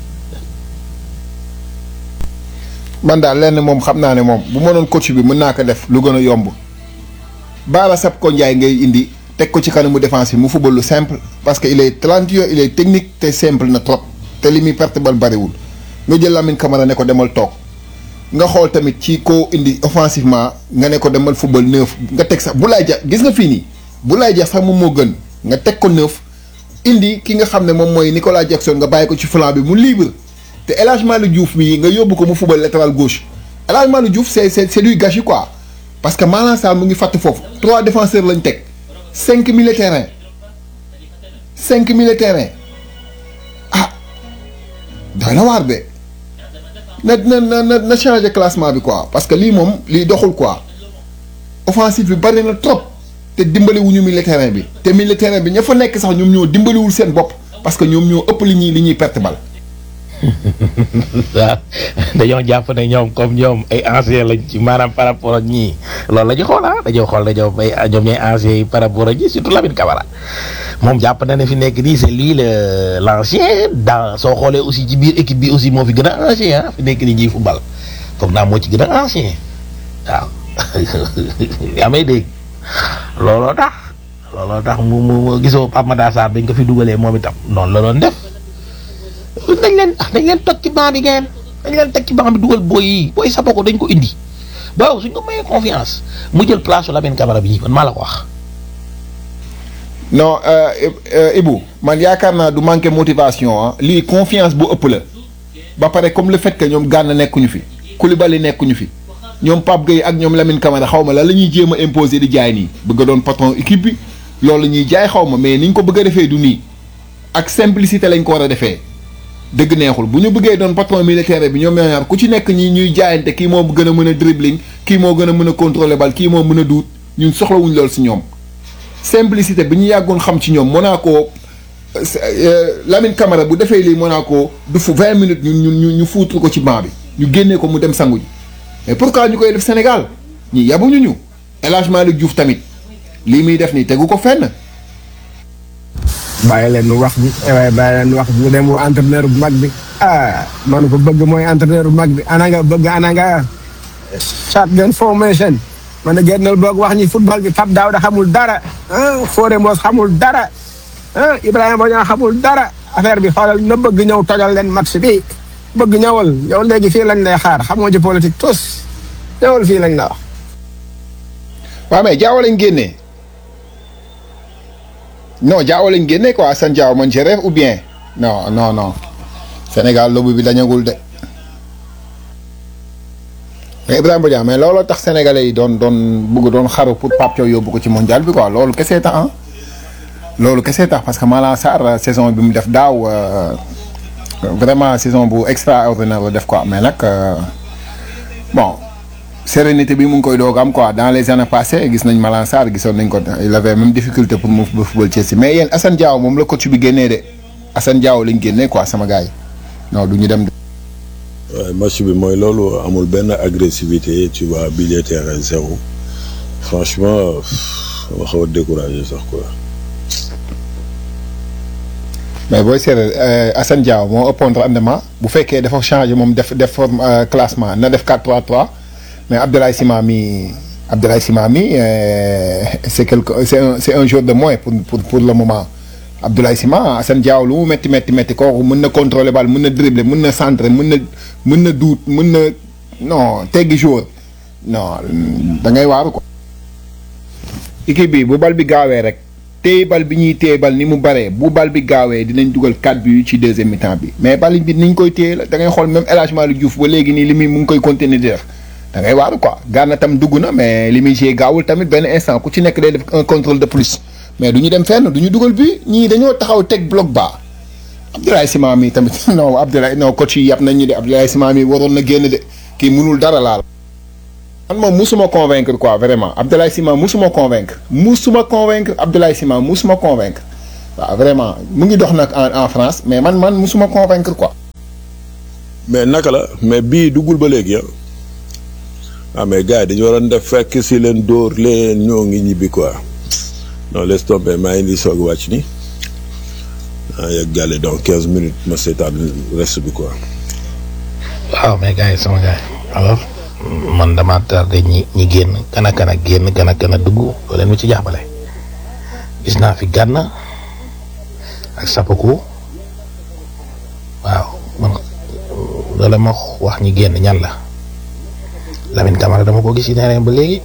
man daal lenn moom xam naa ne moom bu ma doon coach bi mën naa ko def lu gën a yomb Bara Sapko Ndiaye ngay indi teg ko ci kanamu défense bi mu football lu simple parce que il est talentueux il est technique te simple na trop te li muy perte bal bariwul nga jël Lamine Camara ne ko demal toog nga xool tamit ci koo indi offensivement nga ne ko demal football neuf nga teg sax Boulaye Dia gis nga fii nii Boulaye Dia sax moom moo gën nga teg ko neuf indi ki nga xam ne moom mooy Nicolas Jackson nga bàyyi ko ci flanc bi mu libre te El Hadj Malick Diouf mii nga yóbbu ko mu football latéral gauche El Hadj Malick Diouf c'est c'est c'est du gâchis quoi parce que Malang Sarr mu ngi fàtt foofu trois défenseurs lañ teg cinq milieux terrain cinq milieux terrain ah doy na waar de na na na na na changer classement bi quoi parce que lii moom lii doxul quoi offensive bi bari na trop te dimbaliwuñu milieu terrain bi te milieu terrain bi ña fa nekk sax ñoom ñoo dimbaliwul seen bopp parce que ñoom ñoo ëpp li ñuy li ñuy perte bal. waaw dañoo jàpp ne ñoom comme ñoom ay anciens lañ ci maanaam par rapport ak ñii loolu la ñu xool ah dañoo xool ne ñoom ay ñoom ñooy anciens yi par rapport ak ñii surtout Lamine Camara moom jàpp na ne fi nekk nii c'est lui le l'ancien dans soo xoolee aussi ci biir équipe bi aussi moo fi gën a ancien ah fi nekk nii ñuy football foog naa moo ci gën a ancien waaw yaa may dégg looloo tax looloo tax mu mu gisoo Pape Matar Sarr bañ ko fi dugalee moom itam noonu la doon def. dañ leen ah dañ leen toj ci banc bi ngeen dañ leen teg ci banc bi dugal booy yi booy sabo ko dañ ko indi waaw suñ ko mayee confiance mu jël place su Lamine Camara bi ñi man maa la ko wax. non Ibou man yaakaar naa du manquer motivation ah lii confiance bu ëpp la ba pare comme le fait que ñoom Gana nekkuñu fi Koulibaly nekkuñu fi ñoom Pape Gueye ak ñoom Lamine Camara xaw ma la la ñuy jéem a imposer di jaay nii bëgg a doon patron équipe bi loolu la ñuy jaay xaw ma mais ni ñu ko bëgg a defee du nii ak simplicité lañ ko war a defee. dëgg neexul bu ñu bëggee doon patron militaire bi ñoom ñoo ñaar ku ci nekk ñi ñuy jaayante kii moo gën a mën a dribbling kii moo gën a mën a contrôler bal kii moo mën a duut ñun soxlawuñ lool si ñoom simplicité bi ñu yàggoon xam ci ñoom Monaco Lamine Camara bu defee lii Monaco du fu vingt minutes ñun ñun ñu fuutu ko ci banc bi ñu génnee ko mu dem sangu ji mais pourquoi ñu koy def Sénégal ñi yabuñu ñu El Hadj Malick Diouf tamit lii muy def nii tegu ko fenn bàyyi leen wax bi waaye bàyyi leen wax bi ñu dem entraîneur bu mag bi ah man ko bëgg mooy entraîneur bu mag bi ana nga bëgg ana nga shotgun formation man a génnal boog wax ñi football bi Pape Daouda xamul dara ah Fodé Mbos xamul dara ah Ibrahima Bodian xamul dara affaire bi xoolal na bëgg ñëw tojal leen match bi bëgg ñëwal yow léegi fii lañ lay xaar xamoo ci politique tous ñëwal fii lañ la wax. waaw mais jaaw lañ génnee non jaaw lañ génnee quoi Assane Diao man je rêve ou bien non non non Sénégal lobu bi dañagul de mais Ibrahima Bodian mais looloo tax sénégalais yi doon doon bëgg doon xaru pour Pape Thiaw yóbbu ko ci mondial bi quoi loolu kese tax ah loolu kese tax parce que Malang Sarr saison bi mu def daaw vraiment saison bu extraordinaire la def quoi mais nag bon sérénité bi mu ngi koy doog am quoi dans les années passées gis nañ Malang Sarr gisoon nañ ko il avait même difficulté pour mu football Chelsea mais yéen Assane Diao moom la coach bi génnee de Assane Diao lañ génnee quoi sama gars yi non du ñu dem. waaye match bi mooy loolu amul benn agressivité tu vois milieu terrain zéro franchement ma xaw a découragé sax quoi. mais booy seetlee Assane Diao moo ëppoon rendement bu fekkee dafa changé moom def def forme classement na def 4-3-3 mais Abdoulaye Sima mi Abdoulaye Sima mi c'est quelque c'est un c'est un joueur de moins pour pour pour le moment Abdoulaye Sima Assane Diao lu mu métti métti métti kooku mën na contrôler bal mën na dribbler mën na centrer mën na mën na duut mën na non teggi joueur non da ngay waaru ko. équipe bi bu bal bi gaawee rek. téye bal bi ñuy téye bal ni mu baree bu bal bi gaawee dinañ dugal 4 buts ci deuxième mi-temps bi mais bal bi ni ñu koy téye la da ngay xool même El Hadj Malick Diouf ba léegi nii li muy mu ngi koy continuer di def da ngay waaru quoi Gana tam dugg na mais li muy jouer gaawul tamit benn instant ku ci nekk day def un contrôle de plus mais du ñu dem fenn du ñu dugal bi ñii dañoo taxaw teg bloc bas Abdoulaye Sima mi tamit non Abdoulaye non coach yi yàpp nañ ñu de Abdoulaye Sima mi waroon na génn de kii mënul dara laal. man moom musuma convaincre quoi vraiment Abdoulaye Sima musuma convaincre musuma convaincre Abdoulaye Sima musuma convaincre waaw vraiment mu ngi dox nag en en France mais man man musuma convaincre quoi. mais naka la mais bii duggul ba léegi ah ah mais gars yi dañu waroon def fekk si leen dóor leen ñoo ngi ñibbi quoi non laisse tomber maa ngi di soog a wàcc ni ah yegg gàlle donc quinze minutes ma seetaan reste bi quoi. waaw mais gars yi sama gars yi alors man dama tardé ñi ñi génn kan ak kan ak génn kan ak kan a dugg doo leen ma ci jàppale gis naa fi gànn ak sapako waaw man loolu ma wax ñi génn ñan la Lamine Camara dama ko gis ci terrain ba léegi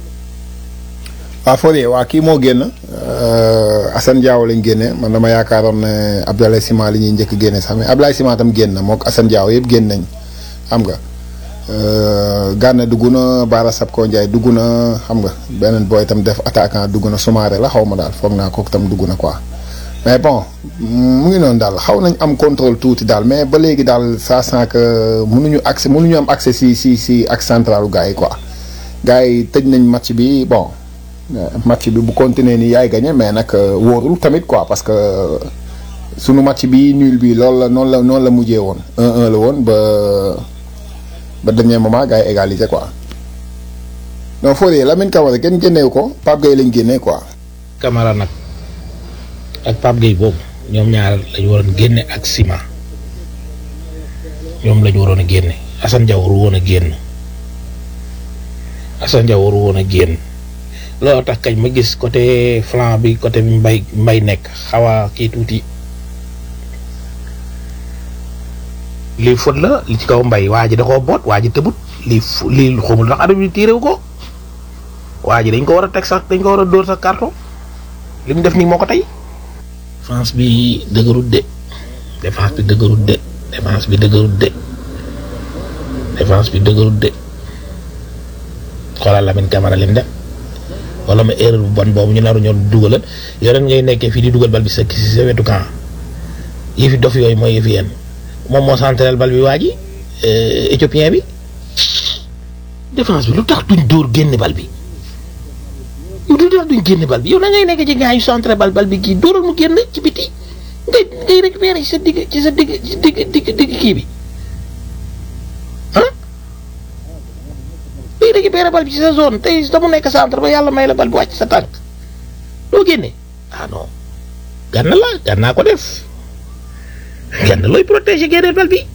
waaw Fodé waa kii moo génn Assane Diao lañ génne man dama yaakaaroon ne Abdoulaye Sima li ñuy njëkk génne sax mais Abdoulaye Sima tam génn na moog Assane Diao yëpp génn nañ xam nga Gana dugg na Bara Sapko Ndiaye dugg na xam nga beneen booy tam def attaquant dugg na Soumaré la xaw ma daal foog naa kooku tam dugg na quoi mais bon mu ngi noonu daal xaw nañ am contrôle tuuti daal mais ba léegi daal ça sent que mënuñu accès mënuñu am accès si si si ak centralu gars yi quoi gars yi tëj nañ match bi bon match bi bu continuer ni yaay gagné mais nag wóorul tamit quoi parce que sunu match bi nul bi loolu la noonu la noonu la mujjee woon 1-1 la woon ba ba dernier moment gars yi égalisé quoi non Fodé Lamine Camara kenn génneewu ko Pape Gueye lañ génnee quoi. Camara nag ak Pape Gueye boobu ñoom ñaar lañu waroon génne ak Sima ñoom lañu waroon a génne Assane Diao waru woon a génn Assane Diao waru woon a génn loolu tax kañ ma gis côté flanc bi côté bi mbay mbay nekk xaw a kii tuuti lii fët la li ci kaw mbay waa ji da koo boot waa ji tëbut lii fu lii xamul ndax arbitre bi tiirewu ko waa ji dañ ko war a teg sax dañ ko war a dóor sax carton li mu def nii moo ko tey. défense bi dëgërut de défense bi dëgërut de défense bi dëgërut de défense bi dëgërut de xoolal Lamine Camara lim def wala ma erreur bu bon boobu ñu naru ñoo dugalal yoreen ngay nekkee fii di dugal bal bi sa si sa wetu camp yi fi dof yooyu mooy yëfi yéen moom moo central bal bi waa ji éthiopien bi défense bi lu tax duñ dóor génn bal bi yow lu tax duñ génn bal bi yow na ngay nekk ci gars yu centré bal bal bi kii dóoral mu génn ci biti ngay ngay récupérer ci sa digg ci sa digg ci digg digg digg kii bi ah ngay récupérer bal bi ci sa zone tey damu nekk centre ba yàlla may la bal bi wàcc sa tànk doo génne ah non gànna la gànnaa ko def gànna looy protéger génneel bal bi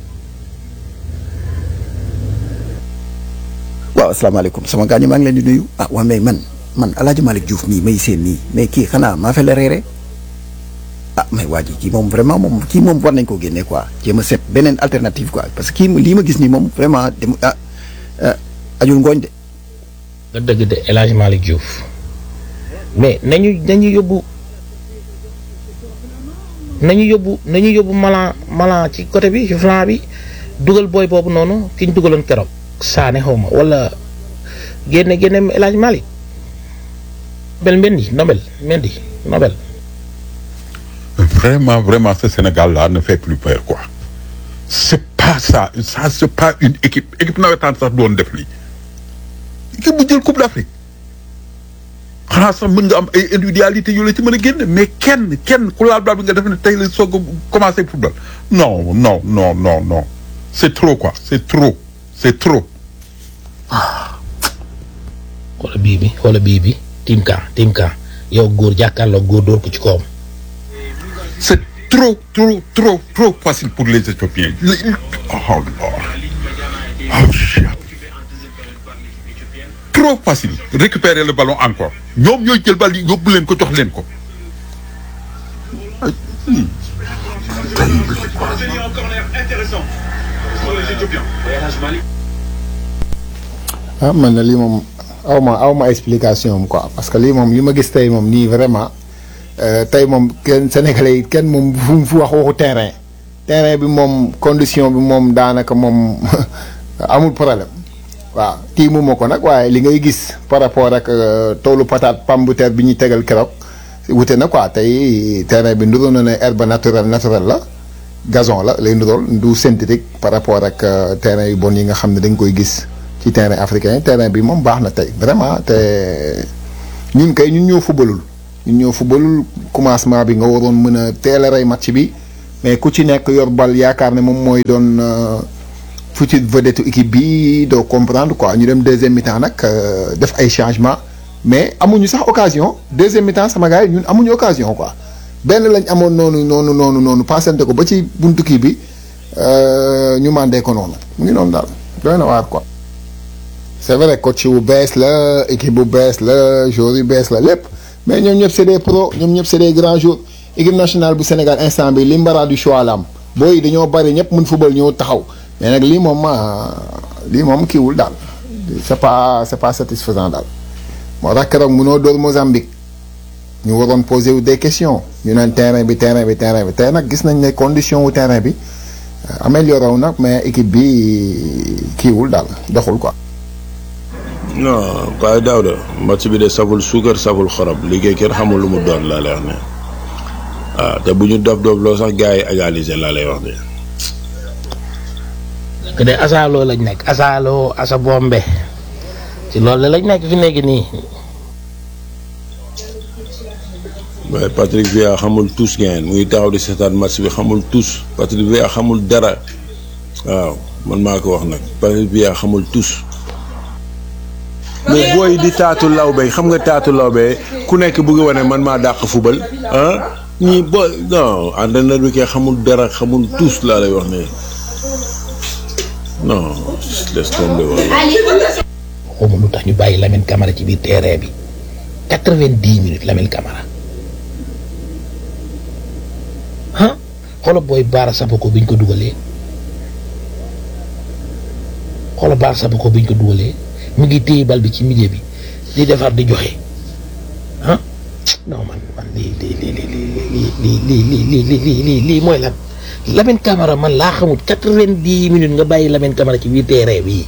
waaw asalaamaaleykum sama gaañu maa ngi leen di nuyu ah waa mais man man El Hadj Malick Diouf mii may seen nii mais kii xanaa maa fa la reere ah mais waa ji kii moom vraiment moom kii moom war nañ koo génne quoi jéem a seet beneen alternative quoi parce que kii lii ma gis nii moom vraiment dem ah ajul ngooñ de. nga dëgg de El Hadj Malick Diouf mais nañu nañu yóbbu nañu yóbbu nañu yóbbu malan malan ci côté bi ci flanc bi dugal booy boobu noonu ki ñu dugaloon keroog saane xaw ma wala génne génne El Hadj Malick Nobel Mendy Nobel Mendy Nobel Vraiment, vraiment, ce Sénégal-là ne fait plus peur, quoi. C'est pas ça. Ça, c'est pas une équipe. Équipe nawetaan sax doon def lii. équipe bu jël Coupe d'Afrique. xanaa sax mën nga am ay individualité yu la ci mën a génn mais kenn kenn ku laal bal bi nga def ne tey la soog a commencé football. non non non non non. c'est trop quoi c'est trop c'est trop. xoola bii bi xoola bii bi tim ka tim ka yow góor jàkkaarloo góor dóor ko ci kawam C'est trop, trop, trop, trop facile pour les Éthiopiens. Le- Oh, Lord. Oh, shit. Trop facile. Récupérer le ballon encore. ñoom ñooy jël bal yi yóbbu leen ko jox leen ko. Ay, hmm. ah man na lii moom aw ma aw ma explication am quoi parce que lii moom li ma gis tey moom nii vraiment euh, tey moom kenn sénégalais yi kenn moom fu mu fu wax waxu terrain terrain bi moom condition bi moom daanaka moom amul problème waaw tiimu ma ko nag waaye li ngay gis par rapport ak euh, toolu patate pomme de terre bi ñuy tegal keroog wute na quoi tey terrain bi nduru na ne herbe naturelle naturelle la gazon la lay ndurool du synthétique par rapport ak euh, terrain yu bon yi nga xam ne dañ koy gis ci terrain africain terrain bi moom baax na tey vraiment te ñun kay ñun ñoo fubalul ñun ñoo fubalul commencement bi nga waroon mën a teel a rey match bi mais ku ci nekk yor bal yaakaar ne moom mooy doon euh, future vedette équipe bi doo comprendre quoi ñu dem deuxième mi-temps nag euh, def ay changements mais amuñu sax occasion deuxième mi-temps sama gars yi ñun amuñu occasion quoi benn lañ amoon noonu noonu noonu noonu passante ko ba ci buntu kii bi euh, ñu mandé ko noonu mu ngi noonu daal doy na waar quoi. c'est vrai coach bu bees la équipe bu bees la joueur yu bees la lépp mais ñoom ñëpp c'est des pros ñoom ñëpp c'est des grands joueurs équipe nationale bu Sénégal instant bi li mbara du choix la am booy yi dañoo bari ñëpp mën football ñëw taxaw mais nag lii moom ah, lii moom kiiwul daal c'est pas c'est pas satisfaisant daal moo tax keroog mënoo dóor Mozambique ñu waroon poser wu des questions ñu naan terrain bi terrain bi terrain bi tey nag gis nañ ne condition wu terrain bi euh, amélioré wu nag mais équipe bi kiiwul daal doxul quoi. non Baye Daouda match bi de saful suukar saful xorom liggéey kenn xamul lu mu doon laa lay wax ne waaw te bu ñu dof dof loo sax gars yi égaliser laa lay wax de que de asaaloo lañ nekk asaaloo asa bombe ci loolu lañ nekk fi nekk nii waaye Patrick Vieira xamul tous ngeen mu ngi taxaw di seetaan match bi xamul tous Patrick Vieira xamul dara waaw man maa ko wax nag Patrick Vieira xamul tous mais booy di taatu lawbe xam nga taatu lawbe ku nekk bëgg wane man maa dàq fubal ah ñii bo non entraîneur bi kay xamul dara xamul tous laa lay wax ne non laisse tomber wala xawma lu tax ñu bàyyi Lamine Camara ci biir terrain bi quatre-vingt-dix minutes Lamine Camara ah xoolal booy Baara Sapako biñ ko dugalee xoolal Baara Sapako biñ ko dugalee mu ngi téye bal bi ci milieu bi di defar di joxe ah non man man lii lii lii lii lii lii lii lii lii lii lii lii mooy lan Lamine Camara man laa xamul quatre-vingt-dix minutes nga bàyyi Lamine Camara ci biir terrain bi.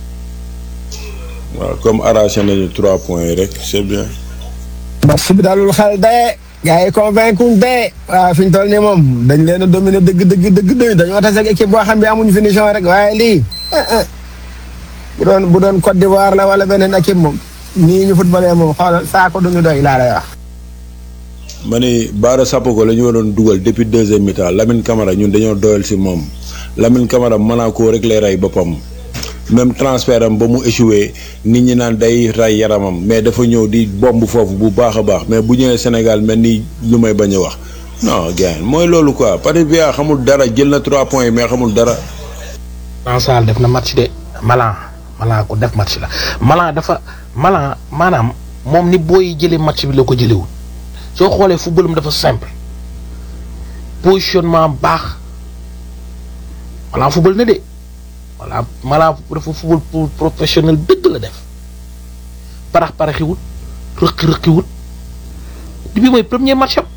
waaw comme arraché nañu trois points yi rek c'est bien match bi dalul xel de gars yi convaincre de waaw fi ñu toll nii moom dañ leen a dominer dëgg dëgg dëgg dëgg dañoo tase ak équipe boo xam ne amuñu finition rek waaye lii bu doon bu doon Côte d'Ivoire la wala beneen équipe moom nii ñu footballé moom xoolal saako duñu doy laa lay wax. ma ni Baara Sapoko la ñu waroon dugal depuis deuxième mi-temps Lamine Camara ñun dañoo doyal si moom Lamine Camara Monaco rek lay rey boppam même transfert am ba mu échoué nit ñi naan day ray yaramam mais dafa ñëw di bomb foofu bu baax a baax mais bu ñëwee Sénégal mel ni lu may bañ a wax non gars mooy loolu quoi Patrick Vieira xamul dara jël na trois points yi mais xamul dara. Mansal def na match de Malan Malan ko def match la Malan dafa Malan maanaam moom ni booy jëlee match bi la ko jëlewul soo xoolee footballam dafa simple positionnement baax Malan football na de voilà Malan dafa football pour professionnel dëgg la def parax paraxiwut rëqi rëqiwut bi mooy premier match am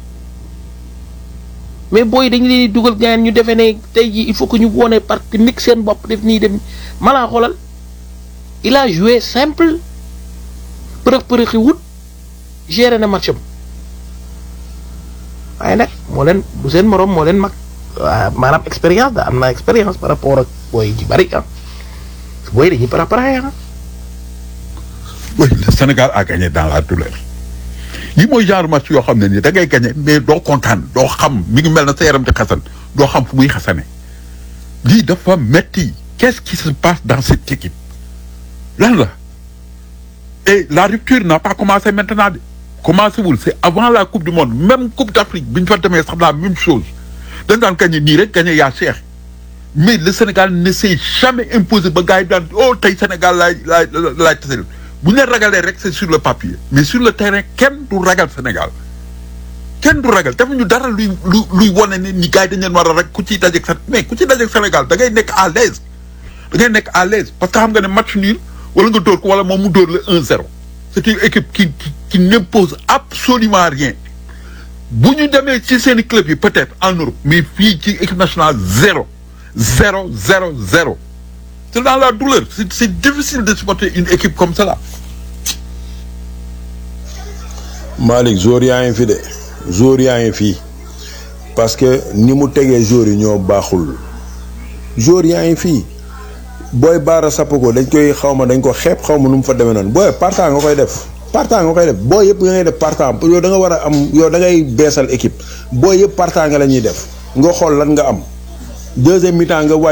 mais booy dañu leen di dugal gaañ ñu defee ne tey jii il faut que ñu wone parce que nit seen bopp def nii def Malan xoolal il a joué simple përëx përëxi wut géré na match am waaye nag moo leen du seen morom moo leen mag waa maanaam expérience da am na expérience par rapport ak booy ji bari ah booy dañuy para para ah. oui le Sénégal a gagné dans la douleur yi mooy genre match yoo xam ne nii da ngay gagné mais doo kontaan doo xam mi ngi mel na sa yaram di xasan doo xam fu muy xasane lii dafa metti qu'est-ce qui se passe dans cette équipe lan la et la rupture n'a pas commencé maintenant de commencé wul c'est avant la coupe du monde même coupe d'Afrique bi ñu fa demee sax la même chose dañ daan gagné nii rek gagné yaa Cheikh mais le Sénégal ne s'est jamais imposé ba gars yi daan oh tey Sénégal laay laay laay tasel bu ñu leen ragalee rek c'est sur le papier mais sur le terrain kenn du ragal Sénégal kenn du ragal defuñu dara luy lu luy wane ne ni gars yi dañ leen war a rek ku ciy dajeeg sa mais ku ciy dajeeg Sénégal da ngay nekk à l'aise da ngay nekk à l'aise parce que xam nga ne match nul wala nga dóor ko wala moom mu dóor la 1-0 c'est une équipe qui qui qui n'impose absolument rien bu ñu demee ci seeni club yi peut-être en Europe mais fii ci équipe nationale zéro zéro zéro zéro c'est dans la douleur c'est c'est difficile de supporter une équipe comme cela Malick jour yaa ngi fi de jour yaa ngi fii parce que ni mu tegee joueurs yi ñoo baaxul joueurs yaa ngi fii booy baara sapp ko dañ koy xaw ma dañ ko xeeb xaw ma nu mu fa demee noonu booy partant nga koy def partant nga koy def booy yëpp nga ngay def partant yow da nga war a am yow da ngay beesal équipe booy yëpp partant nga la ñuy def nga xool lan nga am deuxième mi-temps nga wàcc